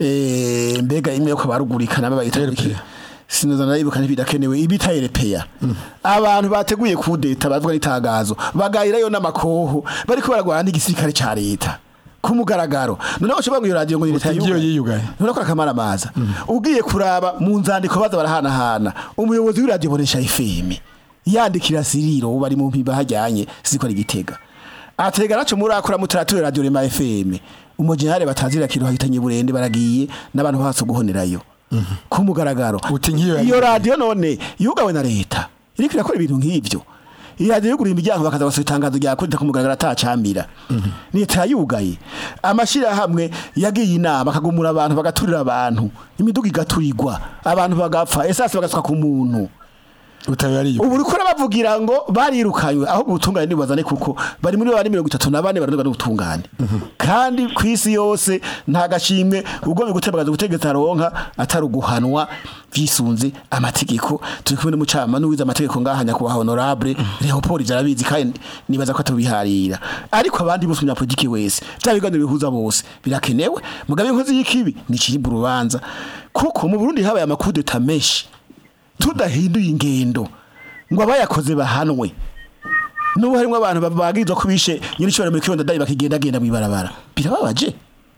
eh, mbega imwe yo kubarugurikana babayita RPA. sinoza naribuka ntibidakenewe ibita erepeya abantu bateguye kudeta bavuga n'itangazo bagayirayo n'amakoho bariko baragwana n'igisirikare ca leta ku mugaragaro noneho bashobora ngo iyo radiyo ngo ni leta Uti ngiyo yugaye. yiyugaye. none ko akamara amaza ugiye kuraba mu nzandiko baza barahanahana umuyobozi w'iradiyo bonesha FM yandikira siriro bari mu mpimba hajyanye siko ari gitega atega naco muri akora mutarature radio rema FM umujenerali batazira kiro hahitanye burende baragiye n'abantu baso guhonerayo ku mugaragaro Uti nk'iyo yari- iyo radio none yugawe na leta iriko irakora ibintu nk'ivyo iradiyo yugura imiryango bakaza basohora itangazo rya kudeta ku mugaragaro atacambira leta yugaye amashirahamwe yagiye inama akagumura abantu bagaturira abantu imiduga igaturirwa abantu bagapfa esasi bagasuka ku muntu utayo yariyugaye ubu uriko bavugira ngo barirukanywe aho ubutungane nibazane kuko bari muri bane mirongo itatu na bane bararwa n'ubutungane kandi ku isi yose nta gashimwe ugomba gutembagaza ubutegetsi aronka atari uguhanwa vyisunze amategeko turi kumwe n'umucama n'uwize amategeko ngaha nyakubahwa honorable Leopold arabizi kandi nibaza ko atubiharira ariko abandi bose umunyapolitiki wese bya biganiro bihuza bose birakenewe mugabe inkozi y'ikibi niciribwa urubanza kuko mu Burundi habaye amakudeta menshi tudahinduye ingendo ngo abayakoze bahanwe n'ubu harimo abantu babagizwa ko bishe nyir'ishobora muri kibondo dai bakigendagenda mu ibarabara birababaje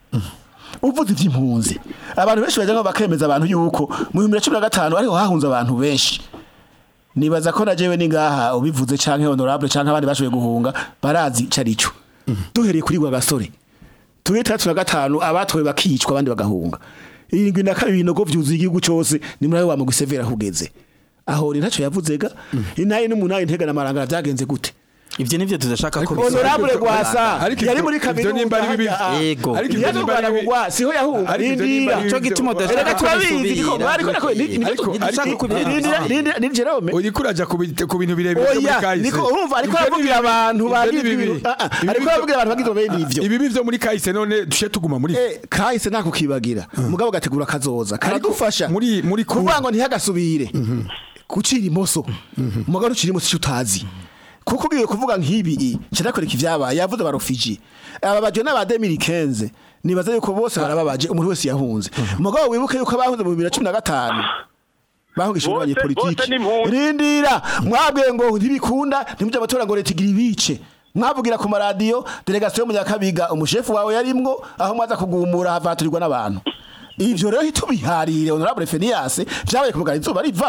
uvuze iby'impunzi abantu benshi bajya ngo bakemeza abantu yuko mu bihumbi bibiri na cumi na gatanu ariho hahunze abantu benshi nibaza ko na jewe ni ngaha ubivuze canke honorable canke abandi bashoboye guhunga barazi carico duhereye kuri gwa gasore turi itandatu na gatanu abatowe bakicwa abandi bagahunga irindwi na kabiri ibinogo vyuzuye igihugu cose ni muri ayo wa mugwi severa hugeze aho ni ntaco yavuzega inaye n'umunani ntega na marangara vyagenze gute ivyo nivyo tudashaka ko honorable gwasa Ariko yari ivyo- muri ivyo nimba ari bibi- kaminuza Yego. Ariko ivyo yaje nimba ari Rwanda bibi- kugwa siho yahunga Ariko ivyo nimba rindira ari Ico bibi- gituma udashaka Erega ko turabizi bisubira. ndiko ariko nako ni ni- Ariko- ni- ariko- ni- ni- ni- ni Jerome uriko uraja ku bi- ku bintu birebire byo muri oya kahise niko urumva ariko Ivyo ni aravugira bibi- abantu ivyo ni bagize bibi. ibintu Ah, ah, Ibi ariko bivyo- aravugira abantu bagize bene ivyo ibibi byo muri kahise none dushe tuguma muri Eh, kahise nta kukibagira mugabo gategura kazoza karadufasha muri- muri ku- kuvuga ngo ntihagasubire gucira imoso mugabo ucira imoso icyo utazi kuko ugiye kuvuga nk'ibi kirakwereka ibyabaye yavuze barofiji ababajwe n'aba 2015 nibaza yuko bose barababaje umuntu wese yahunze mugabo wibuke yuko bahunze mu 2015 bahungishije Bose- abanyepolitiki bose ni impunzi. rindira mwabwiye ngo ntibikunda ntimujye amatora ngo leta igira ibice mwavugira ku maradiyo delegasiyo munyakabiga umushefu wawe yarimwo aho mwaza kugumura havaturirwa n'abantu ivyo rero ntitubiharire honorable Fenias vyabaye kumugana izuba riva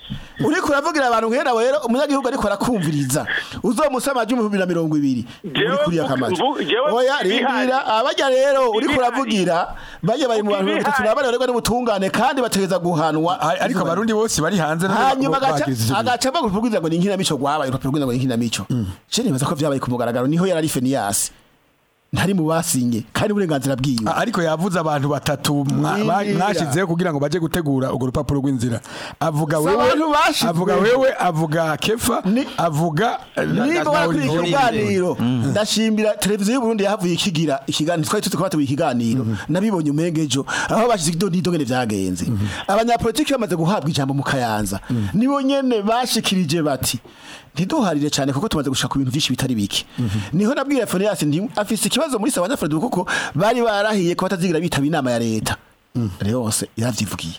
uriko uravugira abantu nkera rero umunyagihugu ariko arakumviriza uzomusama amajwi ibihumbi na mirongo ibiri Jewe uri kuriya mvu- kamazi mvu- jewe oya ibihari. rindira abajya rero uriko Ibihari. uravugira bajya bari mu bantu mirongo itatu Ibihari. na bane barerwa n'ubutungane kandi bategeza guhanwa A- ariko abarundi bose bari hanze nabo hanyuma ba- agaca bagiriza ivyo bintu. agaca avuga urupapuro ngo ni inkinamico rwabaye urupapuro rw'inzira ngo ni inkinamico je nibaza ko vyabaye ku mugaragaro niho yari ari Fenias ntari mu basinye kandi uburenganzira bwiwe A- ariko yavuze abantu batatu mwa- ba- Nindira. mwashizeho kugira ngo baje gutegura urwo rupapuro rw'inzira avuga Si wewe abantu bashizweho. avuga wewe avuga kefa Ni- avuga eh, na- niba na warakuriye Olivier. ikiganiro ndashimira televiziyo y'uburundi yahavuye ikigira ikiganiro twari tuzi ko bateguye ikiganiro nabibonye umengejo aho bashize ido n'idogene vyagenze abanyapolitiki bamaze guhabwa ijambo mu kayanza nibo nyene bashikirije bati ntiduharire cyane kuko tumaze gushaka ibintu byinshi bitari bike niho nabwira Fonias nti afise ikibazo muri sawa nyafredo kuko bari barahiye ko batazigira bitaba inama ya leta rero yose yaravyivugiye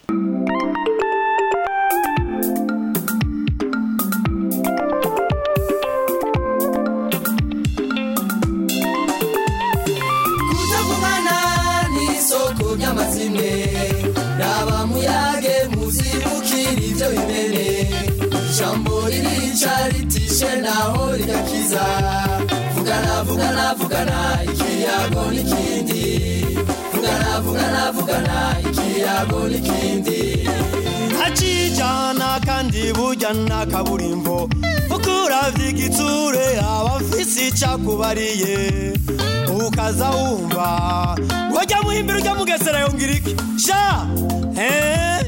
kutavugana n'isoko ry'amazimwe raba muyage muzibukira ibyo bimene ijambo ririca ritishe naho rigakiza vugana vugana vugana ikiyago n'ikindi vugana vugana vugana ikiyago n'ikindi acijana kandi burya nta kaburimbo kuko uravye igitsure aba afise icakubariye ukaza wumva wajya muhimbira ujya mugesera yongera iki sha eh?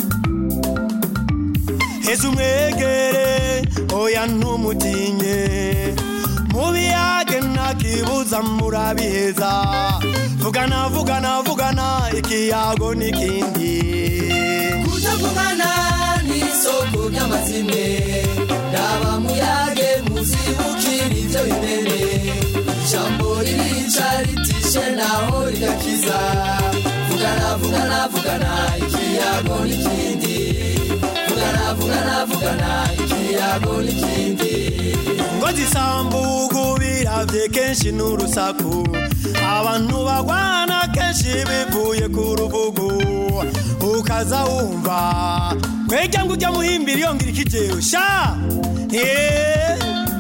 heza umwegere oya ntumutinye mubiyage ntakibuza murabiheza vugana vugana vugana ikiyago n'ikindi kutavugana n'isoko ry'amazimwe raba muyage muzibukira ibyo bimene ijambo ririca ritishe naho rigakiza vugana vugana vugana ikiyago n'ikindi vugana vugana vugana ikiyago n'ikindi ngo zisambugu biravye kenshi n'urusaku abantu bagwana kenshi bivuye ku rubugu ukaza wumva kwejya ngo ujya muhimbira iyo ngira ikijewe sha Eh.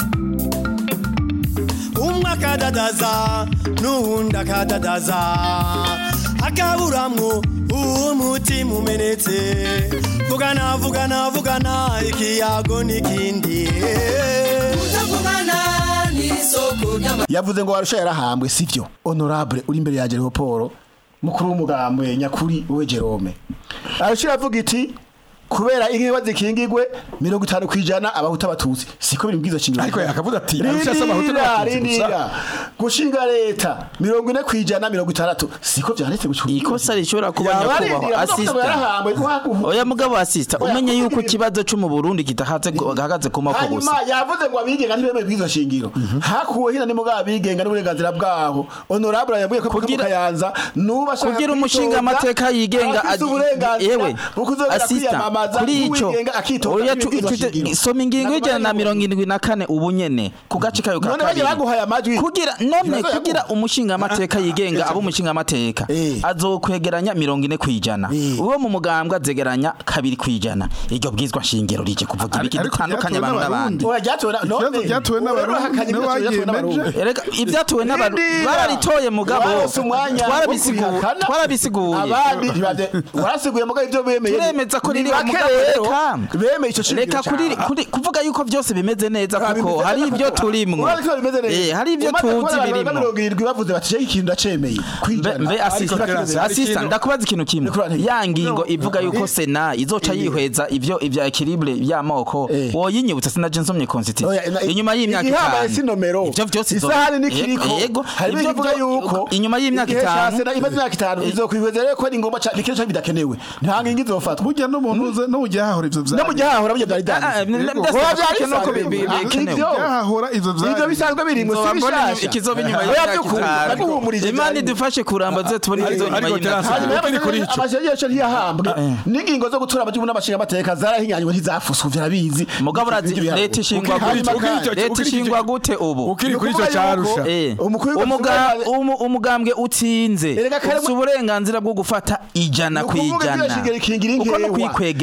umwe akadadaza n'uwundi akadadaza akaburamwo umutima umenetse vugana vugana vugana ikiyago n'ikindi kutavugana n'isoko ry'amazimwe yavuze ngo warusha yarahambwe sivyo honorable uri imbere ya Jeroporo mukuru w'umugambwe nyakuri we Jerome arusha avuga iti kubera inkiba zikingigwe mirongo itanu kwijana abahuta abatutsi siko biri mbwizo shingiro Ariko yakavuze ati, arusha asaba abahutu Rindira, n'abatutsi gusa. rindira. gushinga leta mirongo ine kwijana mirongo itandatu siko vyanditse gucunga ikosa rishobora kuba nyakubahwa asista oya mugabo asista Oya, umenye yuko kuvuga ikibazo cyo mu Burundi kidahatse gahagaze ku mako gusa hanyuma yavuze ngo abigenga ntibemeye bwizo shingiro hakuwe hina ni mugabo abigenga n'uburenganzira bwabo honorable yabwiye ko Kugira- kugira kayanza nuba ashaka kugira kwitoza, umushinga amateka yigenga afise agi- uburenganzira yewe bwo kuzobera asista kwiyamamaza kuri ico nk'uwigenga akitoza oya tu- n'ibwirizwa tu- shingiro. soma ingingo y'ijana na mirongo indwi na kane ubu nyene ku gace kayo ka None bagiye kabiri baguhaye amajwi kugira none Ikibazo kugira yaguha. umushinga amateka yigenga abo umushinga amateka Eh. azokwegeranya mirongo ine kwijana Eh. uwo mu mugambwe azegeranya kabiri kwijana iryo bwizwa shingiro rije kuvuga ibiki Ariko dutandukanye ryatowe abantu n'abandi n'abarundi. Oya, ryatowe na- Ikibazo none, ryatowe n'abarundi, urahakanye nibo ibibazo byatowe bagiye n'abarundi. meje. Erega ibyatowe n'abantu Rindira. bararitoye mugabo Warose umwanya wo twarabisiguye kubihakana. twarabisiguye abandi ntibade- warasiguye mugabo ibyo bemeye turemeza ko Ni riri bake mugabo rero reka bemeye ico shingiro reka kuri cyane. kuri kuvuga yuko byose bimeze neza Ah, kuko bimeze hari neza ibyo kuko. turimwo Urabona ko bimeze neza. eh hari ibyo Umaze kubona tuzi abantu barenga birimwo mirongo irindwi bavuze bati "Jewe ikintu ndacemeye Mbe- kwijana mbe asista Clarence, hari asista ikintu- ndakubaza ikintu kimwe Nicolas, ya ngingo no, ivuga yuko eh, sena izoca yihweza ivyo ivya equilibre y'amoko Eh. woyinyibutsa sinaje nsomye constitution Oya, ina- inyuma y'imyaka igihambaye itanu si nomero. ivyo vyose izo- Isahani n'ikiriko. yego Harimo ivyo ikivuga vyo- yuko inyuma y'imyaka igihe ca itanu Sena imaze imyaka itanu izokwihweza rero ko ari ngombwa cyane ikintu cyane bidakenewe nta ngingo izofatwa burya n'umuntu uze no ujya hahora ivyo no mu gihe hahora burya byari Ah, ah, byanditse n- Yego. ndasaba Oya, ko byari bikenewe ko bi- bisanzwe. bi- Ah, bikenewe. ivyo. byahahora ivyo ivyo vyari bisanzwe biri mu Nzoba si mbona bishasha ikizoba inyuma Oya, y'imyaka by'ukuri, itanu ndaguhumurije imana byari- idufashe kuramba ze tubone Ariko- izo nyuma ariko y'imyaka Terence, itanu hanyuma ukiri kuri ico. amashyirahamwe ntiyahambwe n'ingingo zo gutura amagihugu n'amashinga amateka zarahinyanywe ntizafuswe vyarabizi mugabo urazi Ibyo biharuro. leta ishingwa Ukiri- gute ukiri ico- leta ukiri ishingwa ico- gute ubu ukiri kuri Nukuvuga ico carusha yuko- Eh, Umukuru w'igihugu umuga- Sibomana- umu- umugambwe utsinze Erega kare ufite mu- uburenganzira bwo gufata ijana Ni ku ukuvuga ijana ibyashingiro ikingira uko no inkewa. kwikwegeranya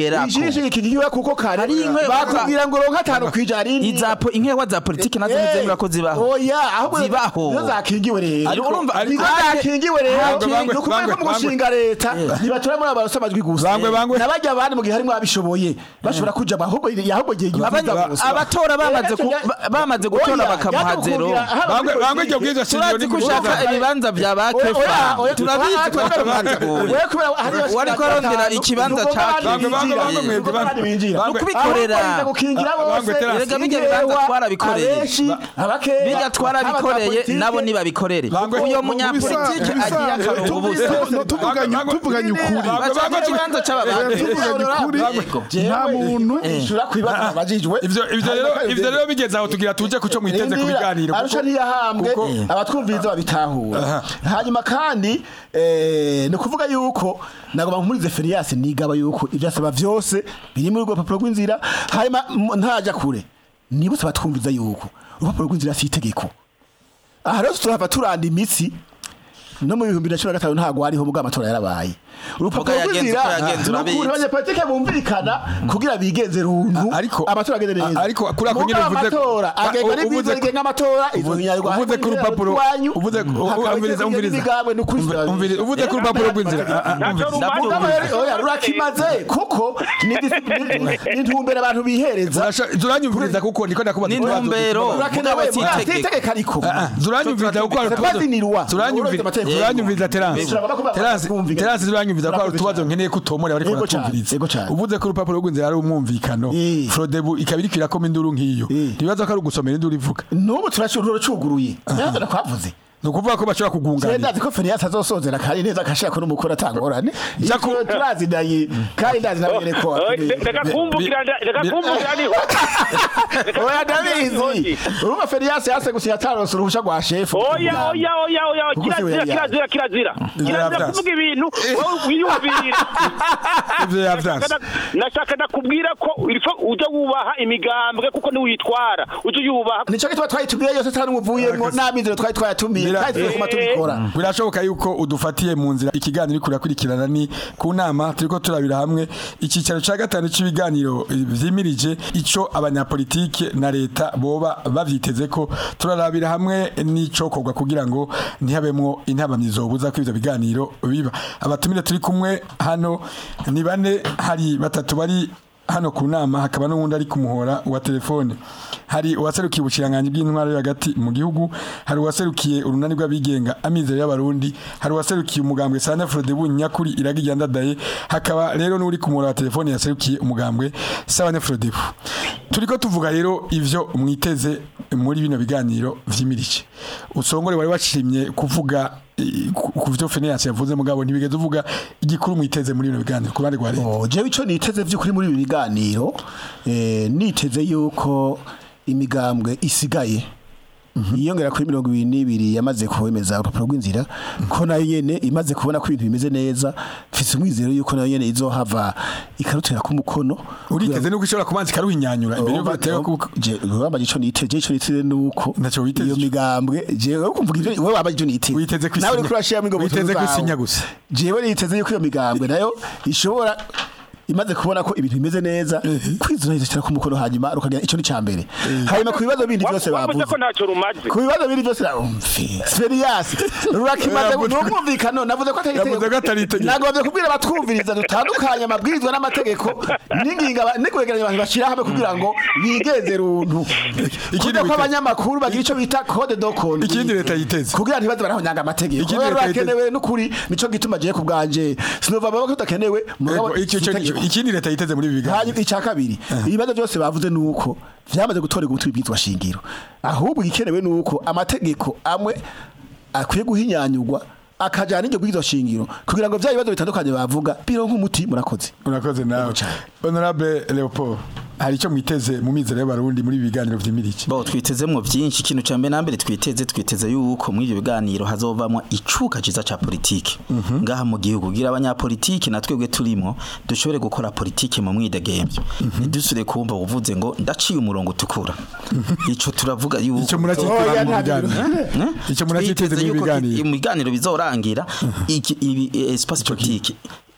Kongerako. ijisho kigiwe kuko kare Hari inkwewa- bakubwira ngo ronka atanu kwijana izapo inkewa za politiki nazo ntizemera ko zibaho oya ahubwo Zibaho. nizo zakingiwe rero Ariko urumva- nizo ariko- zakingiwe rero Bangwe, bangwe, ni ukuvuga ko bangwe, mu gushinga leta ntibatura muri abarose amajwi gusa Bangwe, bangwe. nabajya abandi mu gihe harimo abishoboye bashobora kuja ahubwo ahubwo gihe Abanya- abatora bamaze ku- ba- bamaze gutora bakamuha zero. Bangwe bangwe iryo bwiza shingiro turazi ko ushaka ibibanza bya ba kefa turabizi ko turabizi wari ko arondera ikibanza ca Bangwe, bangwe, bangwe, mwebwe, bangwe. Bangwe. kubikorera gukingira Bangwe, bose terasi. Erega bijya bibanza twarabikoreye. abenshi abakeya bijya twarabikoreye nabo nibabikorere Bangwe. uyo munyapolitike agiye akarongo ubusa tuvuganye tuvuganye ukuri Bangwe, bangwe, Ashaka ikibanza c'ababandi tuvuganye ukuri nta muntu ishura kwibaza abajijwe ivyo ivyo rero ivyo rero bigeze aho tugira tuje kuco mwiteze ku biganiro kuko- arusha ntiyahambwe kuko- abatwumviriza babitahura hanyuma kandi eh, ni ukuvuga yuko nagomba nkurize Ferias nigaba yuko ibyo asaba byose biri muri urwo rupapuro rw'inzira hanyuma m- ntaja kure nibutse abatwumviriza yuko urupapuro rw'inzira si itegeko aha rero turahava turanda imitsi no mu bihumbi na cumi na gatanu ntabwo hariho ubwo amatora yarabaye urupapuro yagenze rw'inzira uko yagenze, ni urabizi. ukuntu abanyapolitike bumvikana kugira bigenze runtu ariko amatora agende neza ariko kuri ako nyine Mugabo uvuze amatora agengwa uvuze n'ibwirizwa ko- rigenga amatora izo uvuze- nyarwa uvuze ko urupapuro uvuze umviriza umviriza umviriza uvuze ko urupapuro rw'inzira ah, ah, umviriza. oya rurakimaze kuko ni disi- ni- ni intumbero abantu bihereza Urasha- zuranyumviriza kuko niko ndakubaza Ni ikibazo. intumbero. rurakenewe Mugabo si itegeko. muratitegeka ariko Ah, ah, zuranyumviriza kuko hari utubazo Bazinirwa. zuranyumviriza Amategeko. zuranyumviriza terance Turagomba kuba terance twumvikana. terance zuranyumviriza ko hari Murakoze utubazo cyane. nkeneye ko utomora bariko Yego cyane, baratumviriza yego cyane. uvuze ko urupapuro rw'inzira ari umwumvikano Eh. frodebu ikaba iriko irakoma induru nk'iyo Eh. ntibibaza ko ari ugusomera induru ivuga n'ubu turacuguruye ntabwo nakwavuze ni ukuvuga ko bashobora kugunganira ndazi ko Ferias azosozera kandi neza akashaka ko n'umukuru atangorane Jaco- turazinanye kandi ndazi nabere ko reka kumvukira reka kumvukira niho oya ndabizi urumva Ferias yase gusinya ataronse uruhusha rwa shefu oya oya oya oya Kuko si we kirazira yari kirazira kirazira kirazira Yavyanse. kuvuga ibintu wowe wiyumvira ivyo yavyanse nashaka ndakubwira ko ilfo ujya wubaha imigambwe kuko niwitwara ujya uyubaha nico gituma twayitumiye yose tari umuvuyemo n'amizero twari twayatumiye Bira- kandi tukuma tubikora birashoboka yuko udufatiye mu nzira ikiganiro uri kurakurikirana ni ku nama turiko turabira hamwe icyicaro cya gatanu cy'ibiganiro eh, vyimirije ico abanyapolitike na leta boba bavyiteze ko turarabira hamwe n'icokorwa kugira ngo ntihabemwo intabamyi zobuza ko ivyo biganiro biba abatumire turi kumwe hano ni bane hari batatu bari hano ku nama hakaba n'uwundi ari ku muhora wa telefone hari uwaserukiye ubushiranganje bw'intwaro yo hagati mu gihugu hari uwaserukiye urunani rw'abigenga amizero y'abarundi hari uwaserukiye umugambwe Sanya Frodebu nyakuri iragiye ndadaye hakaba rero n'uri ku muhora wa telefone yaserukiye umugambwe Sanya Frodebu turiko tuvuga rero ivyo mwiteze muri bino biganiro vyimirije usongore wari washimye kuvuga eh, ku ku vyo Phineas yavuze mugabo ntibigeze uvuga igikuru mwiteze muri bino biganiro ku ruhande rwa leta Oh, jewe ico niteze vy'ukuri muri ibi biganiro eh, niteze yuko imigambwe isigaye yiyongera kuri mirongo ibiri n'ibiri yamaze kwemeza urupapuro rw'inzira ko nayo nyene imaze kubona ko ibintu bimeze neza mfise umwizero yuko nayo nyene izohava ikarutera ku mukono uriteze nuko ishobora kubanza ikaruhinyanyura imbere yuko bateye kuko wambaye ico niteze ico niteze nuko Ntaco witeze iyo ico. migambwe jewe kumvuga ivyo wowe wambaye ico niteze Witeze kwisinya. nawe uriko urashiramo ingoboto Witeze zawe. kwisinya gusa. jewe niteze yuko iyo migambwe nayo ishobora imaze kubona ko ibintu bimeze neza kwizana izoshyira ku mukono hanyuma rukagira ico ni ca mbere hanyuma ku bibazo bindi byose wavuze bavuze ko ntacyo rumaze ku bibazo bindi byose umfi Ferias rurakimaze Yavuze- n'umwumvikano navuze ko atari Yavuze ko atari itegeko. nagomvye kubwira abatwumviriza dutandukanye amabwirizwa n'amategeko n'inginga ba- no kwegeranya abantu bashira hamwe kugira ngo bigenze runtu Ikindi kugira ko witeze- abanyamakuru bagira ico bita code de conduite Ikindi leta yiteze. kugira ntibaze barahonyanga amategeko Ikindi Oya, leta yiteze- rurakenewe n'ukuri nico gituma je ku bwanje sinova baba ko tudakenewe mugabo Ego, icyo- si icyo- itegeko. ikindi leta yiteze muri ibi biganiro hanyuma icya kabiri ibibazo byose bavuze ni uko byamaze gutorerwa umuti w'ibyitwa shingiro ahubwo igikenewe ni uko amategeko amwe akwiye guhinyanyurwa akajyana n'iryo bw'izo shingiro kugira ngo bya bibazo bitandukanye bavuga bironke umuti murakoze urakoze nawe honorable leopold hari icyo mwiteze mu mizero y'abarundi muri ibi biganiro vyimirije bo twitezemwo byinshi ikintu cya mbere na mbere twiteze twiteze yuko muri ibyo biganiro hazovamo icuka ciza ca politike ngaha mu gihugu gira abanyapolitike na twebwe turimo dushobore gukora politike mu mwidegemvyo ntidusubire kumva uvuze ngo ndaciye umurongo utukura ico turavuga yuko icyo muracyiteze Oya, mu nta biganiro icyo muracyiteze twiteze mu yuko biganiro mu biganiro bizorangira iki ibi espace politique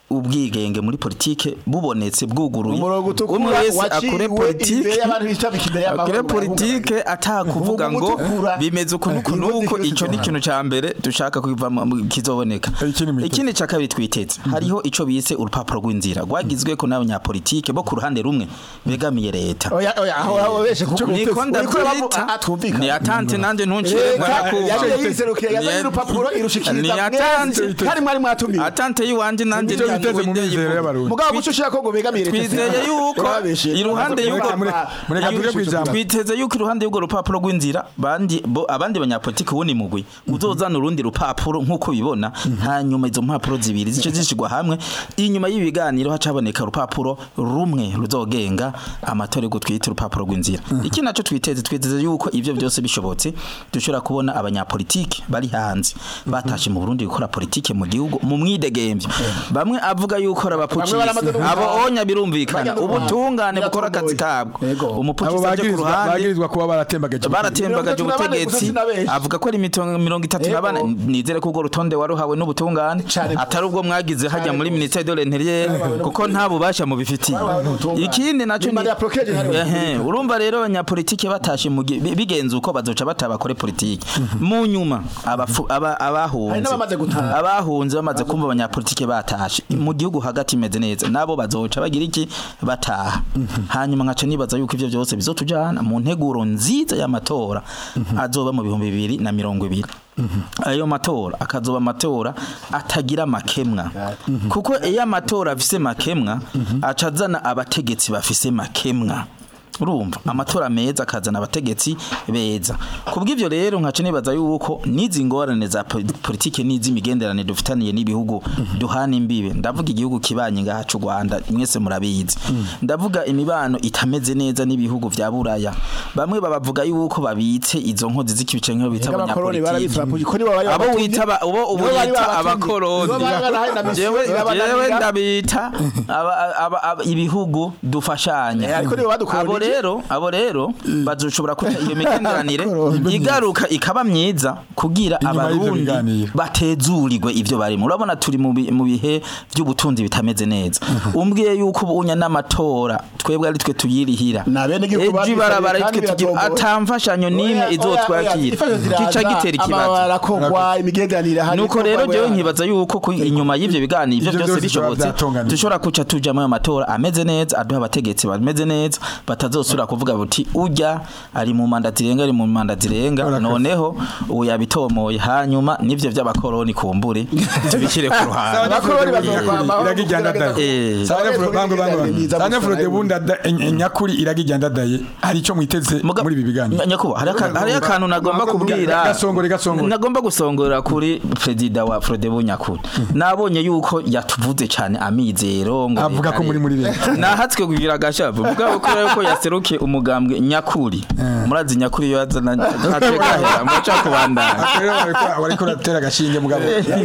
ubwigenge muri politike bubonetse bwuguruye umurongo utukura umwe wese waciwe akore imbere politike y'abantu bitabika imbere y'amahoro akore politike atakuvuga Umurongo ngo utukura. bimeze ukuntu uku Inkozi nuko zose ico ni zikora. ikintu ca mbere dushaka kwivamo mu- kizoboneka Ikindi mwiteze. ikindi ca kabiri twiteze hariho ico bise urupapuro rw'inzira rwagizwe ko n'abanyapolitike bo ku ruhande rumwe begamiye leta oya oya aho aho beshe kuko niko ndabyita ni atante nanje ntuncire yaje yiserukiye yazanye urupapuro irushikiriza ni atante mwese kandi mwari mwatumiye atante yiwanje nanje Nicyo biteze mu mizero y'abarundi mugabo guco ushira ko ngo begamiye leta twizeye yuko Babeshe. iruhande y'ubwo Mureka- mureka tuge kwijambo. twiteze yuko iruhande y'ubwo rupapuro rw'inzira bandi bo abandi banyapolitiki wundi mugwi uzozana urundi rupapuro nk'uko bibona hanyuma izo mpapuro zibiri zice zishigwa hamwe inyuma y'ibiganiro hacaboneka urupapuro rumwe ruzogenga amatora yo twita urupapuro rw'inzira iki naco twiteze twiteze yuko ivyo byose bishobotse dushobora kubona abanyapolitiki bari hanze batashe mu Burundi gukora politike mu gihugu mu mwidegemvyo bamwe avuga yuko ari abapucisi baramaze no abo gutaha. onya birumvikana Bajya no ubutungane bukora akazi Biratomboye. kabwo Yego. abo umupucisi aje ku bagirizwa ruhande bagirizwa kuba baratembagaje baratembagaje Mirongo itatu na bane ubutegetsi gusa sinabenshi. avuga ko ari mitongo mirongo itatu na bane Yego. nizere ko urwo rutonde waruhawe n'ubutungane Cane gose. atari ubwo mwagize hajya muri ministère de l'intérieur kuko nta bubasha mubifitiye Baruhawe n'ubutungane. ikindi naco Nyuma ya procureur general. Ehe, urumva rero abanyapolitike batashe mu gi- bi- bigenze uko bazoca batabakore politike mu nyuma abafu- aba- Hari abahunze n'abamaze gutaha. abahunze bamaze kumva abanyapolitike batashe mu gihugu hagati imeze neza nabo bazoca bagira iki bataha hanyuma nkaca nibaza yuko ivyo byose bizotujana mu nteguro nziza y'amatora azoba mu bihumbi bibiri na mirongo ibiri ayo matora akazoba amatora atagira makemwa kuko iyo amatora afise makemwa aca azana abategetsi bafise makemwa urumva amatora meza akazana abategetsi beza kubw'ivyo rero nkaca nibaza yuko n'izi ngorane za po- politike n'iz'imigenderanire dufitaniye n'ibihugu duhana imbibe ndavuga igihugu kibanye ngaha c'u Rwanda mwese murabizi ndavuga imibano itameze neza n'ibihugu vya Buraya bamwe babavuga yuko babitse izo nkozi z'ikibice nk'iyo bita Ega abakoroni abanyapolitiki barabitse ko nibo bari abo babatumye. wita ba- ubo ubu Nibo bari yita babatumye. abakoroni Nibo bari barahaye na mission, jewe nibo bari jewe barahiga. ndabita aba- aba- aba- ibihugu dufashanya Eh, ariko nibo badukolonije. abo rero abo rero bazoshobora kuta iyo migenderanire igaruka ikaba myiza kugira Inyuma y'ivyo abarundi biganiro. batezurirwe ivyo barimo urabona turi mu bi- mu bihe by'ubutunzi bitameze neza umbwiye yuko ubunya n'amatora twebwe ari twe tuyirihira Na bene igihugu ejo babyitabiriye ibarabara kandi twe tugira biratomboye. atamfashanyo n'imwe izotwakira kica gitera ikibazo arakogwa imigenderanire hari nuko rero jewe nkibaza yuko ku- inyuma y'ivyo biganiro ivyo Ivyo byose byose bishobora bishobotse byatunganijwe. dushobora kuca tuja mu matora ameze neza aduha abategetsi bameze neza batazosubira kuvuga buti urya ari mu manda zirenga ari mu manda zirenga Urakoze. noneho ubu yabitomoye hanyuma n'ivyo vy'abakoroni kumbure tubishyire ku ruhande abakoroni bazokwamaho iragijyana daye Eh. Sanyafuro bango bango Myiza gusa Sanyafuro de nayo. bunda da- en- nyakuri iragijyana daye hari ico mwiteze Muga- muri ibi biganiro Nya- nyakubahwa hari aka- hari akantu nagomba kubwira Gasongore, gasongore. nagomba gusongora kuri perezida wa Frodebu nyakuri nabonye yuko yatuvuze cyane amizero ngo Avuga ko muri muri leta. nahatswe kugira agashavu mugabo kubera yuko yaseruke umugambwe nyakuri murazi nyakuri iyo yazana ategahera muca kubandana rero wariko wariko uratera agashinge mugabo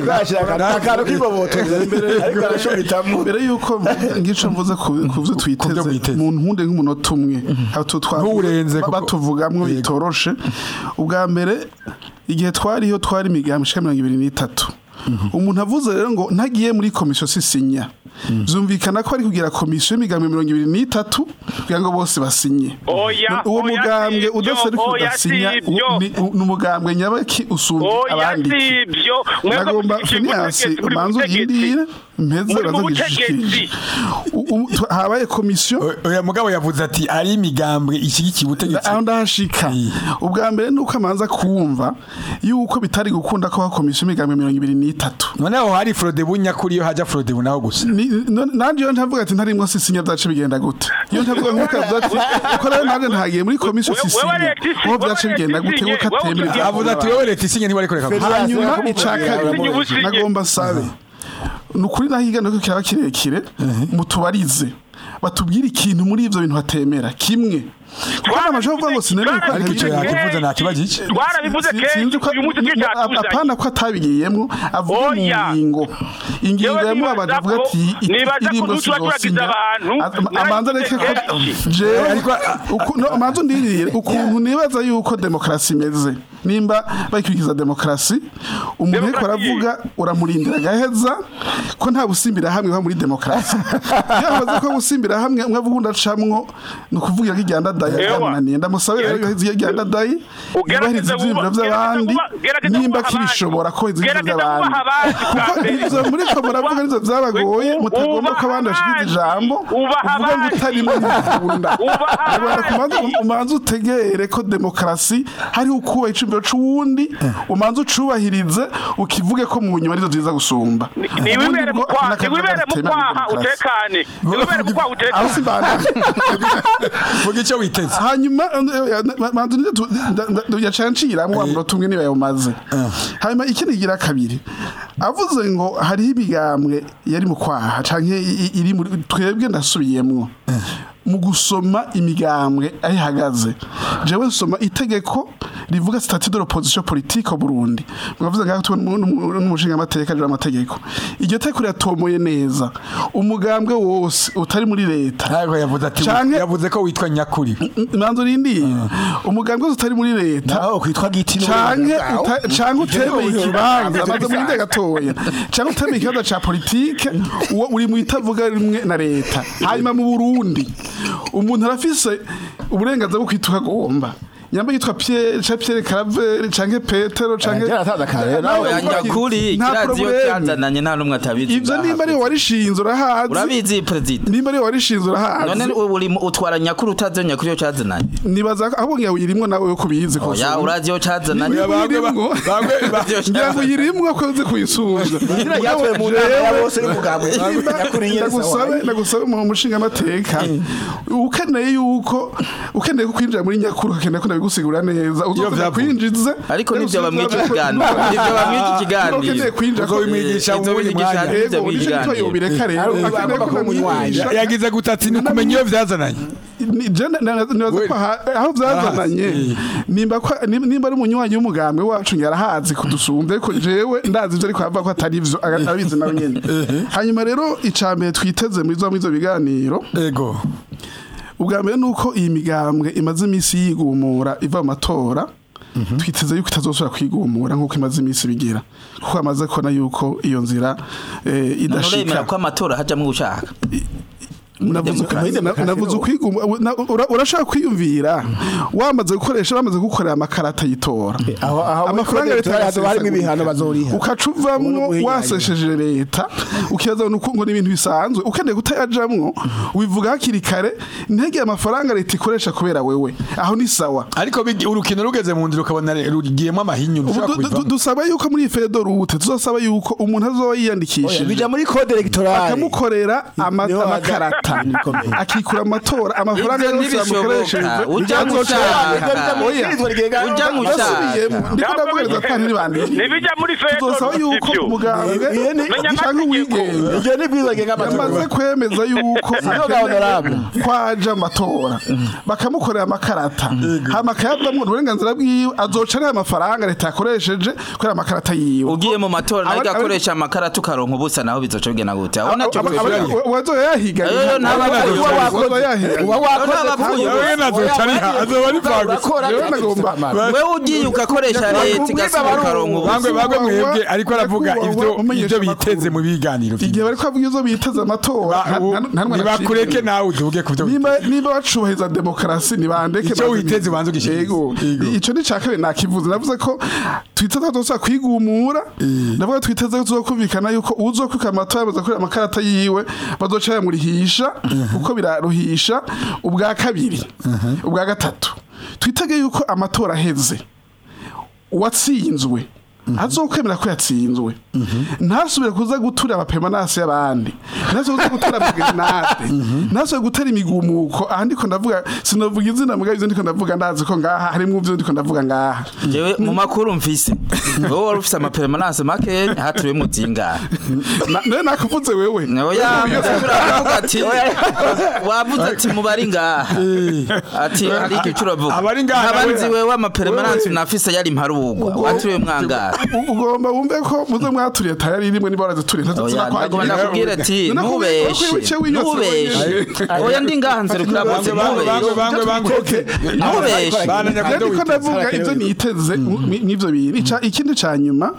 akantu k'ibobotoza ariko arashobitamo mbere yuko ngico mvuze ku ku vyo Ku twiteze vyo mwiteze. mu ntunde nk'umunota umwe aho tu twa- Ntuwurenze ba- kuko- batuvugamwo Yego. bitoroshe ubwa mbere igihe twariho twari imigambi ishika mirongo ibiri n'itatu umuntu avuze rero ngo ntagiye muri komisiyo sisinya byumvikana ko ari kugira komisiyo y'imigambi mirongo ibiri n'itatu kugira ngo bose basinye Oya, uwo oya, mugambwe si ibyo, udaseruka oya, udasinya si ibyo. u- ni ni umugambwe nyabaki usumba oya abandi si ibyo mwebwe nagomba mushyigikiye finiyasi ubutegetsi, muri umanza butegetsi. uhindire mpeze Muri mu baza butegetsi. gishikirije U- u- tu- habaye komisiyo O- oya mugabo yavuze ati ari imigambwe ishigikiye ubutegetsi aho ndahashika ubwa mbere ni uko amanza kumva yuko bitari gukunda ko haba komisiyo y'imigambi mirongo ibiri n'itatu noneho hari Frodebu nyakuri iyo haja Frodebu naho gusa Ni- no- nanje iyo ntavuga ati ntarimwo sisinya byace bigenda gute iyo ntavuga nk'uko avuga ati uko rero nanje ntagiye muri komisiyo We- wewe sisinya Alexis, aho wewe byace bigenda Alexis, gute kuko wewe atemera utugiye- avuze ati wowe leta isinye ntiwari kureka gusa. hanyuma Federasiyo ica kabiri Ubusinye. nagomba sabe ni ukuri naho igana ko kiraba kirekire mutubarize batubwire ikintu muri ivyo bintu hatemera kimwe kuko amashuri avuga ngo sinemeye ko ariko icyo ntabirenga. yakivuze nta kibazo iki twarabivuze Si- sinzi kenshi ko uyu munsi twe cyatuzanye apana ko atabigiyemo avuga mu Oya. ngingo ingingo Jewe yamubabaje nibaza avuga ko- ati nibaza ko indirimbo dushobora turagiza sizosinya abantu, amanza areke ko narabivuze jewe Ariko, uku- no, amanza undirire ukuntu nibaza yuko demokarasi imeze nimba bakurikiza demokarasi umuntu ariko Demokarasi. aravuga uramurindira agaheza ko nta busimbira hamwe ho muri demokarasi iyo hamaze ko busimbira hamwe umwe avuga undi acamwo ni ukuvuga ko iryandadaye Ewa. byamunaniye ndamusabe rero yuhize iryandadaye Ugerageze yubahiriza ivyiyumviro wuba- vy'abandi gerageza wuba- gerageza nimba wubaha kirishobora abandi. ko izi Gerageza vy'abandi wubaha abandi bwa kuko mbere. izo muri ko muravuga nizo vyabagoye Ubaha mutagomba ko abandi bashikiza abandi. ijambo Ubaha uvuga ngo abandi. utarimo ntibikunda Ubaha Rwanda abandi. kumanza umanza utegere ko demokarasi hariho ukubaha icumviro c'uwundi umanza ucubahirize ukivuge ko mu nyuma arizo ziza gusumba niwibere mu kwaha niwibere mu kwaha utekane niwibere mu kwaha aho utekane simbana vuga icyo witeze hanyuma manzu yacanciramwo wa munota umwe niba yawumaze hanyuma ikindi gira kabiri avuze ngo hariho imigambwe yari mu kwaha canke i- i- iri muri twebwe ndasubiyemwo mu gusoma imigambwe aho ihagaze jewe nsoma itegeko rivuga statut de l'opposition politique au Burundi mwavuze ngaho tubona n'umushinga amateka aje amategeko iryo teko riratomoye neza umugambwe wose utari muri leta ntabwo yavuze ati Canke- yavuze ko witwa nyakuri manzo rindi umugambwe wose utari muri leta naho kwitwa giti canke uta- canke utemeye ikibanza amaze mu ndege gatoya canke utemeye ikibanza ca politike uwo uri mu itavuga rimwe na leta hanyuma mu Burundi umuntu arafise uburenganzira bwo kwituka agomba nyamba yitwa Pierre ca Pierre Caravere canke Petero canke byaratanze kare, nawe oya nyakuri nta kirazi iyo probleme. cyazananye nta n'umwe atabizi ivyo nimba ariwe warishinze urahazi urabizi perezida nimba ariwe warishinze urahazi none uri mu- utwara nyakuri utazi nyakuri iyo cyazananye nibaza ko ahubwo ngiye uyirimwo nawe yo kubizi ko oya urazi iyo cyazananye Niba uyirimwo ngira ngo uyirimwo ko uzi kuyisubiza yatuye mu nama ya bose n'umugambwe nyakuri nyene ndagusabe sawa ndagusabe mu mushinga amateka ukeneye yuko ukeneye ko kwinjira muri nyakuru ukeneye ko ndabigusigura neza uzoza vyavuye. kwinjiza ariko nivyo bamwita ikiganiro nivyo bamwita ikiganiro ukeneye kwinjira Uzo bimwigisha Izo uwundi bigisha mwanya. nivyo Ego, nicyo gituma biganiro yobireka rero Ari- akeneye agomba ko kuba umunywanyi. ndamwigisha yagize gutati ni kumenya iyo byazananye Ni- je na- na- nibaza ko aha- aho byazananye nimba ko- nim- nimba ari umunywanyi w'umugambi wacu yarahazi kudusumbye ko jewe ndazi ivyo ariko avuga ko atari ivyo aga- arabizi nawe nyene hanyuma rero icambere twiteze muri zo muri zo biganiro ego ubwa mbere ni uko iyi migambwe imaze iminsi yigumura iva mu matora twiteze yuko itazosubira kwigumura nk'uko imaze iminsi bigira kuko amaze kubona yuko iyo nzira eh, none idashika uremera ko amatora hajamwo ushaka Navuze Muri demokarasi navuze no. kwiguma na- ura- urashaka kwiyumvira wamaze gukoresha bamaze gukorera amakarata yitora aho aho amafaranga ya leta hazo harimo ibihano yasesagurika. bazoriha ukaca uvamwo Ubundi buhinyanya. wasesheje leta ukibaza ngo ngo ni ibintu bisanzwe ukeneye kutayajamwo ubivuga hakiri kare ntege amafaranga leta ikoresha kubera wewe aho ni sawa ariko bigi- urukino rugeze mu nzira ukabona re- rugiyemo amahinyu Ubu ntushobora du- du- kubivamo dusaba yuko muri fedo rute tuzasaba yuko umuntu azoba Oya, yiyandikishije bija muri code electorale bakamukorera ama- Niho haja- amakarata Ibintu bikomeye. akikura amatora amafaranga Ivyo yose ntibishoboka. yamukoresheje Ujya azoca gushaka. yandika. Oya. Ujya gushaka. Nasubiyemo. ndiko ndabwiriza kandi ntibandike ntibijya muri fedo tuzosaba yuko sivyo. umugambwe Iyo ni- Menya canke amategeko. uwigenge Iryo ni bwiza ngenga yamaze amatora kwemeza yuko Sino ga honorable. kwaje amatora bakamukorera amakarata hama akayavamwo uburenganzira bwiwe azoca ariho amafaranga leta yakoresheje kubera amakarata yiwe ugiye mu matora nawe Aba- gakoresha amakarata ukaronka ubusa naho bizoca bigena gute aho nacyo wazoya yahiga Ayo, ntabwo ari- wazoya yahiga uba wakoze N'abapfuye. ku- Wewe nazoca ariha, azoba ari Urakora, vagusa. urakora, Jewe nagomba- akamaro. wewe ugiye ugakoresha leta igasiga ukaronka ubusa bangwe bangwe mwebwe ariko aravuga Nyakubahwa, ivyo umenyesha ivyo biteze amakuru. mu biganiro igihe bari kuvuga izo biteze amatora Ba- ubu- nta- nta- nta- nibakureke nawe uduge ku byo niba niba bacubahiriza demokarasi nibandeke Icyo bazi- witeze ubanze ugishyikize. Yego. Yego. ico ni ca kabiri nakivuze navuze ko twiteze ko tuzosa kwigumura ndavuga ko twiteze ko tuzokumvikana yuko uzokwika amatora yamaze kurira amakarata yiwe bazoca bamurihisha uko biraruhisha ubwa kabiri ubwa gatatu twitege yuko amatora aheze uwatsinzwe azokwemera ko yatsinzwe ntasubire kuza gutura abapemanasi y'abandi ntasubire kuza gutura amagerenade ntasubire gutera imigumuko aha ndiko ndavuga sinovuga izina mugabo ivyo ndiko ndavuga ndazi ko ngaha harimwo ivyo ndiko ndavuga ngaha jewe mu makuru mfise wowe wari ufise amapermanence make haturiwemo zingahe Na- nawe nakuvuze wewe oya uravuga ati wavuze ati mubari ngaha ati hari icyo uravuga Abari ngaha nkaba nawe- nzi wewe amapermanence unafise yari mparugwa waturiwe mwangaha U- ugomba wumve ko muze mwaturiye tayari rimwe niba warazituriye oya ndagomba ndakubwira ati ntubeshe ntubeshe oya ndi ngaha nzerukira bose bangwe bangwe ntubeshe bangwe bangwe ntubeshe Bana rero nyakundo niko ndavuga ibyo niteze n'ibyo bintu Ica- ikindi ca nyuma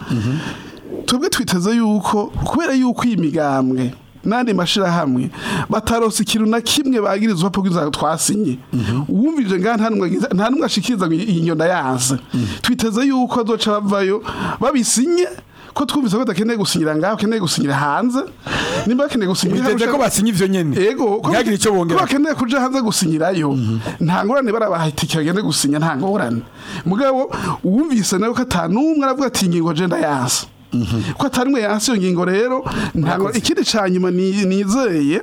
twebwe twiteze yuko kubera yuko iyi migambwe n'andi mashirahamwe batarose ikintu na kimwe bagirizwa po kwiza twasinye uwumvije ngaha nta numwe agize- nta numwe ashikiriza ngo iyi nyonda yanse twiteze yuko azoca bavayo babisinye ko twumvise ko badakeneye gusinyira ngaho bakeneye gusinyira hanze nimba bakeneye gusinyira biteze ko basinye ivyo nyene Ego, ko ntihagire icyo ko bongera bakeneye kuja hanze gusinyirayo nta ngorane barabaha itike bagende gusinya nta ngorane mugabo uwumvise nawe ko atanumwe aravuga ati ingingo je ndayanse ko atanumwe yanse iyo ngingo rero ntabwo ikindi ca nyuma ni- nizeye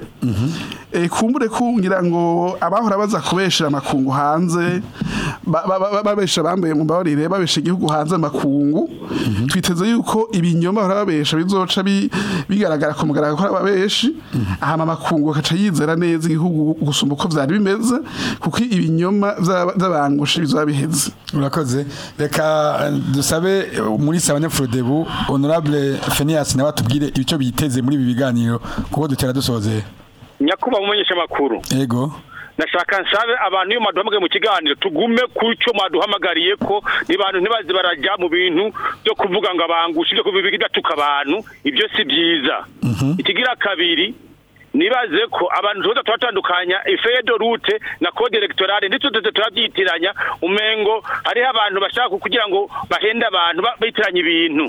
eh, kumbure kungira ngo abahora baza kubeshera amakungu hanze ba- ba- ba- babesha bambaye mu mbabarire babesha igihugu hanze amakungu twiteze yuko ibinyoma bahora babesha bizoca bi- bigaragara ku mugaragaro ko ari ababeshi hama amakungu akaca yizera neza igihugu gusumba uko vyari bimeze kuko ibinyoma vy'aba- vy'abangushe bizoba biheze urakoze reka eh, dusabe eh, muri sabanyafurodebu honorable Phineas nawe atubwire icyo biteze muri ibi biganiro kuko dutera dusozera nyakubahwa umumenyesha makuru ego nashaka nsabe abantu iyo mwaduhamagaye mu kiganiro tugume ku cyo mwaduhamagariye ko nibantu ntibaze barajya mu bintu byo kuvuga ngo abangushe ibyo kuvuga idatuka abantu ibyo si byiza ikigira kabiri nibaze ko abantu tuza turatandukanya ifedo rute na code electorale ndetse tuze turabyitiranya umengo hariho abantu bashaka kugira ngo bahende abantu ba- bitiranya ibintu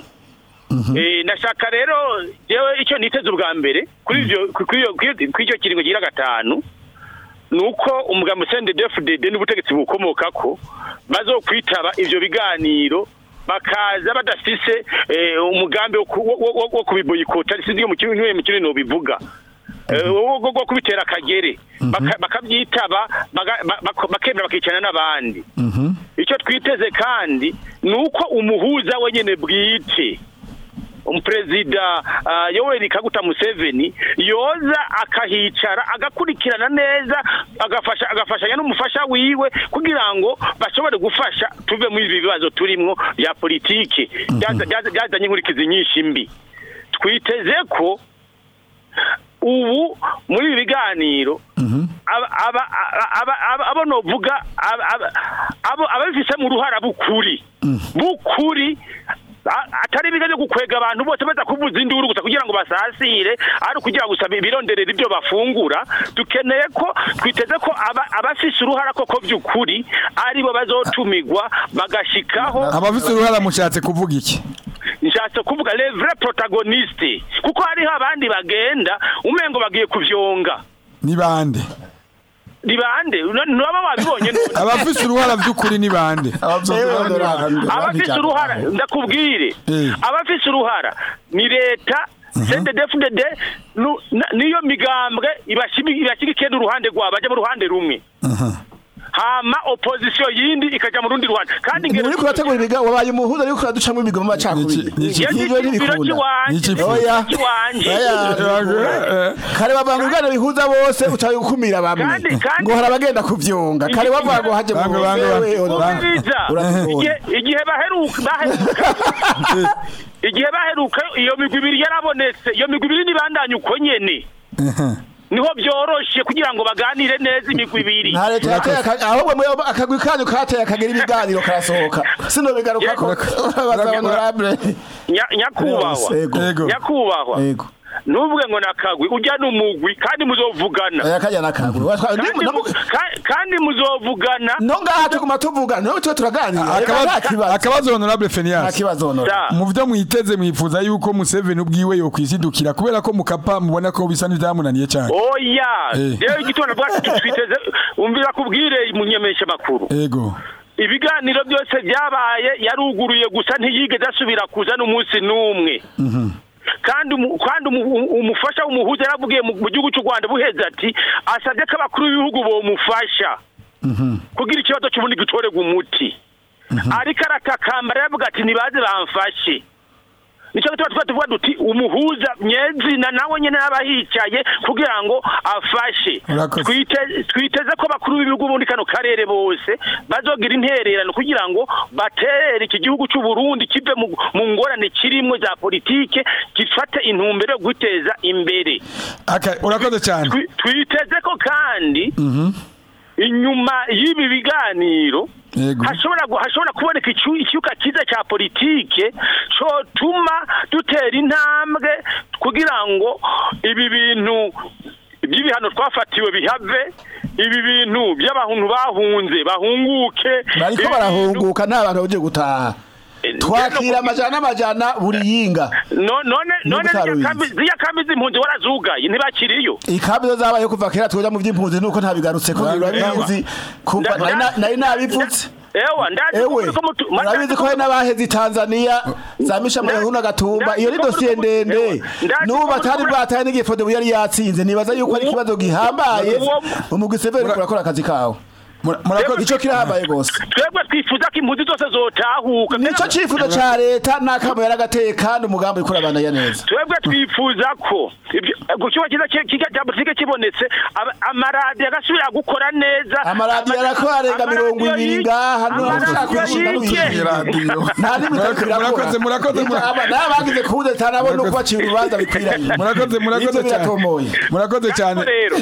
Eh, nashaka rero jewe icyo niteze ubwa mbere kuri ivyo kuri iyo- kuri iyo- kuri icyo kiringo gira gatanu nuko umugambi CNDD-FDD n'ubutegetsi bukomoka ko bazokwitaba ivyo biganiro bakaza badafise eh, umugambi wo ku- wo- wo- wo kubiboyikota sinzi mu kintu mu kintu bivuga Eh, wo wo- wo kubitera akagere Baka- bakabyitaba baga- ba- bako- bakemera bakicana n'abandi icyo twiteze kandi ni uko umuhuza wenyine bwite umuperezida uh, yoweri kaguta museveni yoza akahicara agakurikirana neza agafasha agafashanya n'umufasha wiwe kugira ngo bashobore gufasha tuve muri ibi bibazo turimwo bya politike byaza- byaza- byazanye inkurikizi nyinshi mbi twiteze ko ubu muri ibi biganiro aba- aba- aba- aba- abo novuga aba- aba- abo ababifisemo uruhara bukuri bukuri a- atari ibiga byo gukwega abantu bose baza kuvuza induru gusa kugira ngo basasire ari ukugira gusa bironderera ibyo bafungura dukeneye ko twiteze ko aba- abafise uruhara koko by'ukuri aribo bazotumigwa bagashikaho abafite uruhara mushatse kuvuga iki nshatse kuvuga le vrai protagoniste kuko hariho abandi bagenda umengo bagiye kuvyonga ni bande ni bande ntibaba babibonye none abafite uruhara by'ukuri ni bande abafise uruhara ndakubwire Eh. abafise uruhara ni leta CNDD-FDD nu- na- niyo migambwe ibashimi- ibashyigikiye n'uruhande rwabo bajya mu ruhande rumwe hama opposition yindi ikaja mu rundi ruhande kandi ni uri kurategura ibiga wabaye umuhuza ariko uraducamwo ibigo mu macakubiri Niki- niki- ivyo biro ntibikunda cy'iwanje Niki- Oya. cy'iwanje Oya. kare bavanga ubwana bihuza bose ucaye gukumira bamwe Kandi- kandi- ngo hari abagenda kuvyonga kare bavuga ngo haje mu Bange, bange, bange. Umviriza. Urabibona. Igihe- igihe baheruka baheruka igihe baheruka iyo migwi ibiri yarabonetse iyo migwi ibiri nibandanye uko nyene niho byoroshe kugira ngo baganire neza imigwi ibiri nta leta yateye aka- ahubwo mwe akagwi kanyu kateye akagira ibiganiro karasohoka sino bigaruka ko urabaza honorable Nya- nyakubahwa Ego. Ego. nyakubahwa Ego. nuvuge ngo nakagwi ujya n'umugwi kandi muzovugana aya kajya nakaguru kandi, mu- ka- kandi muzovugana no ngaha tuguma tuvuga no tuba turaganira Akabazo- nta kibazo akabazo honorable nta Phineas kibazo honorable Da. mu byo mwiteze mwifuza yuko Museveni ubwiwe yo kwisidukira kubera ko mukapa mubona ko bisa n'ibyamunaniye cyane oya Eh. rero igitondo bwacu twiteze umvira kubwire munyemesha makuru ego ibiganiro byose byabaye yaruguruye gusa ntiyigeze asubira kuza n'umunsi n'umwe kandi umu- kandi umu- umu- umufasha w'umuhuza yaravugiye mu mu gihugu cy'u Rwanda buheze ati asabye ko abakuru b'ibihugu bomufasha kugira ikibazo cy'ubundi gitorerwa umuti ariko aratakamba aravuga ati nibaze bamfashe nicyo gituma tuba tuvuga duti umuhuza nyezina nawe nyine yaba yicaye kugira ngo afashe Urakoze. Twite- twiteze ko bakuru b'ibihugu muri kano karere bose bazogira intererano kugira ngo batere iki gihugu cy'u Burundi kive mu mu ngorane kirimo za politike gifate intumbero yo guteza imbere Aka- urakoze cyane Twi- twiteze ko kandi inyuma y'ibi biganiro Yego. hashobora gu- hashobora kuboneka icu- icyuka cyiza cya politike cotuma dutera intambwe kugira ngo ibi bintu by'ibihano twafatiwe bihave ibi bintu by'abantu bahunze bahunguke bariko ibi bintu- barahunguka nta bantu bagiye gutaha twakira amajana n'amajana buri yinga No- none none Nubwo ziriya utarubizi. kambi- ziriya kambi z'impunzi warazugaye ntibakiriyo ikambi zo zabaye kuva kera twoja mu vy'impunzi nuko ntabigarutse ko urabizi kuva nari na- nari nabivutse ewa ndazi ewe ko mutu- urabizi ko hari n'abaheze i tanzania za misha mayahuna gatumba iyo ni dosiye ndende n'ubu batari bwataye n'igihe fode yari yatsinze nibaza yuko ari ikibazo gihambaye umugwi severi urakora akazi kawe Mura- murakoze ico kirahambaye gose twebwe twifuza ko impunzi zose zotahuka nico cifuzo ca leta n'akamo yaragateye kandi umugambi uriko urabandanya neza twebwe twifuza ko ibyo- gucyuba cyiza ki- kiga cya politike kibonetse aba- amaradiyo agasubira gukora neza amaradiyo arakora arenga mirongo ibiri ngaha no ushaka kwishinga yige. radiyo nta n'ibitaro Murakoze, murakoze, murakoze. n'abagize kubuza nabo no kubacira urubanza bikwiranye murakoze murakoze Ivyo cyane biratomoye murakoze cyane rero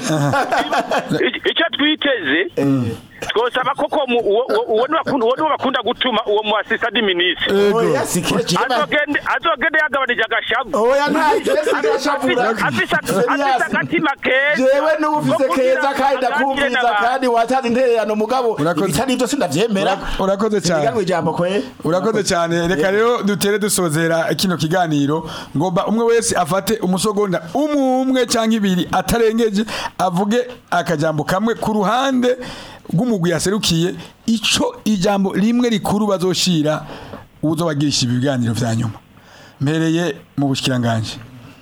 i- icyo twiteze twosaba koko mu- uwo uwo- uwo ni bakunda- uwo niwo bakunda gutuma uwo mu assistant ministre oya sikire jema azogende azogende yagabanije agashavu oya nta kesi gashavura afise afise agatima keza jewe n'ubufise ko kugira keza kandi ngo aganire ndakumviriza n'abantu. kandi watanze intererano mugabo Urakoze. ibitari ivyo sindavyemera Ura- urakoze cyane. Sindiganwe ijambo kwe urakoze cyane reka rero dutere dusozera kino kiganiro ngomba umwe wese afate umusogonda umwe umwe cyangwa ibiri atarengeje avuge akajambo kamwe ku ruhande rw'umugwi yaserukiye ico ijambo rimwe rikuru bazoshira uzobagirisha ibi biganiro vya nyuma mpereye mu bushikiranganje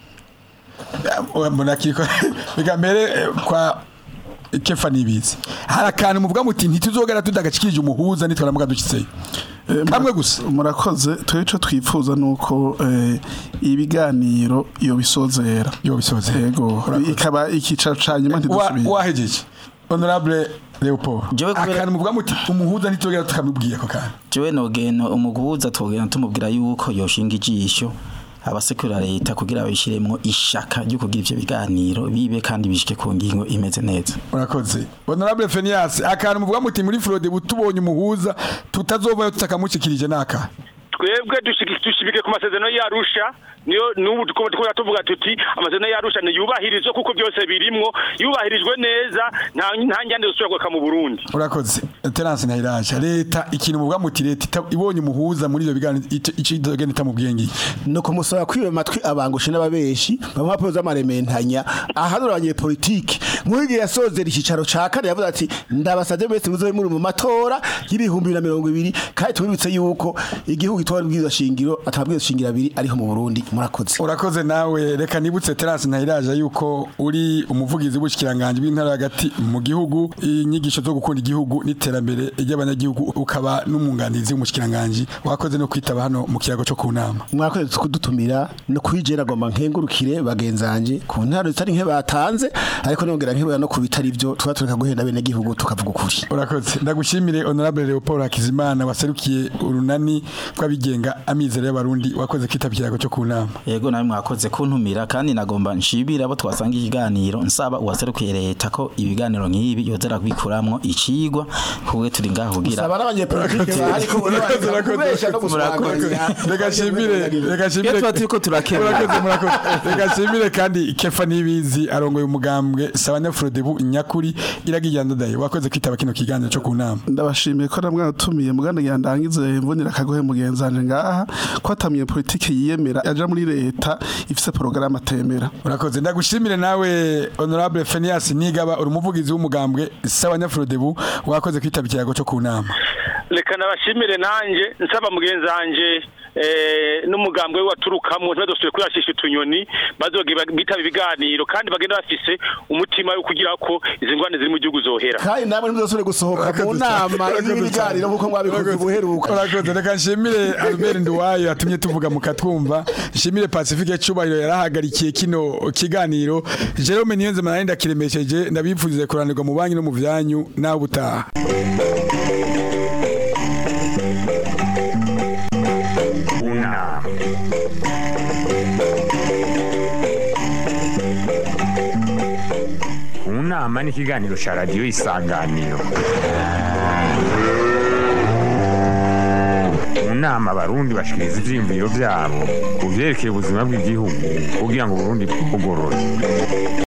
mbona kiriko reka mbere eh, kwa kefa nibizi hari akantu muvuga muti ntituzogera tudagashikirije umuhuza nitwaramuka dushyitseyo kamwe gusa murakoze twe ico twifuza nuko eh, ibiganiro iyo bisozera yo bisoze yego ikaba ikicaro ca nyuma Wa- ntidusubire wahejeje honorable Leopold Jewe kubera- akantu muvuga muti umuhuza ntituzogera tukamubwiye ako kantu jewe nogena umuguza twogena tumubwira yuko yoshinga ijisho abasekura leta kugira babishiremwo ishaka ryo kugira ivyo biganiro bibe kandi bishike ku ngingo imeze neza urakoze honorable Fenias akantu muvuga muti muri Frode butubonye umuhuza tutazovayo tutakamushikirije naka twebwe dushigi- dushibike ku masezerano y'arusha niyo n'ubu tuko tuko tuvuga tuti amasezerano y'arusha niyubahirizwe kuko byose birimwo yubahirijwe neza nta nta njyane zosubira mu Burundi urakoze Terence Ntayiraje leta ikintu muvuga muti leta ita- ibonye umuhuza muri ivyo biganiro ico ico izogenda itamubwiye ngiye no kumusaba kwiba amatwi abangushe n'ababeshi bamwe bapoza amarementanya ahanura abanyepolitike nk'uyu yasozera ikicaro ca kane yavuze ati ndabasavye mwese muzobe muri mu matora y'ibihumbi bibiri na mirongo ibiri kandi tubibutse yuko igihugu gitora ibwirizwa shingiro atabwirizwa shingiro abiri ariho mu Burundi murakoze urakoze nawe reka nibutse Terence Ntayiraje yuko uri umuvugizi w'ubushikiranganje bw'intara hagati mu gihugu inyigisho zo gukunda igihugu n'iterambere ry'abanyagihugu ukaba n'umwunganizi w'umushikiranganje wakoze no kwitaba hano mu kiyago cyo ku nama mwakoze kudutumira no kwijera goma nkengurukire bagenzanje ku ntaro zitari nke batanze ariko nongera nkibura no ku bitari byo tuba tureka guhenda bene gihugu tukavuga ukuri urakoze ndagushimire honorable Leopold Hakizimana waserukiye urunani rw'abigenga amizero y'abarundi wakoze kwitaba ikiyago cyo ku nama yego nawe mwakoze kuntumira kandi nagomba nshibira abo twasanga ikiganiro nsaba uwaserukiye leta ko ibiganiro nk'ibi yozera kubikuramwo icigwa kubwe turi ngaho kugira saba n'abanyepolitike bahari ko kubesha no guswagurira reka shimire reka shimire Iyo tuba turiko turakemura. murakoze murakoze reka shimire kandi kefa nibizi arongoye umugambwe sabanya Frodebu nyakuri iragiye ndadaye wakoze kwitaba kino kiganiro cyo ku nama ndabashimiye ko namwe atumiye muganda yandangize mbonera akagohe mugenzanje ngaha ko atamiye politike yiyemera aja muri leta ifise porogaramu atemera urakoze ndagushimire nawe honorable Phineas Nigaba uri umuvugizi w'umugambwe sabanya Frodebu wakoze kwitaba ikiyago cyo ku nama reka nabashimire nanjye nsaba mugenzi wanjye eh, n'umugambwe we waturukamwo ntibadusubire kuyashisha utunyoni bazogira bitaba ibiganiro kandi bagenda bafise umutima wo kugira ko izi ngwane ziri mu gihugu zohera kandi namwe ntimuzasubire gusohoka mu nama y'ibiganiro nk'uko mwabikoze ubuheruka urakoze reka nshimire albert nduwayo yatumye tuvuga mukatwumva nshimire pacifique cyubahiro yarahagarikiye kino kiganiro jerome niyonzima nari ndakiremesheje ndabipfurize kuranirwa mu banki no mu byanyu nawe ubutaha unama unama ni ikiganiro cya radiyo isanganiro mu nama abarundi bashikiriza ivyiyumviro vyabo ku vyerekeye ubuzima bw'igihugu kugira ngo uburundi bugorore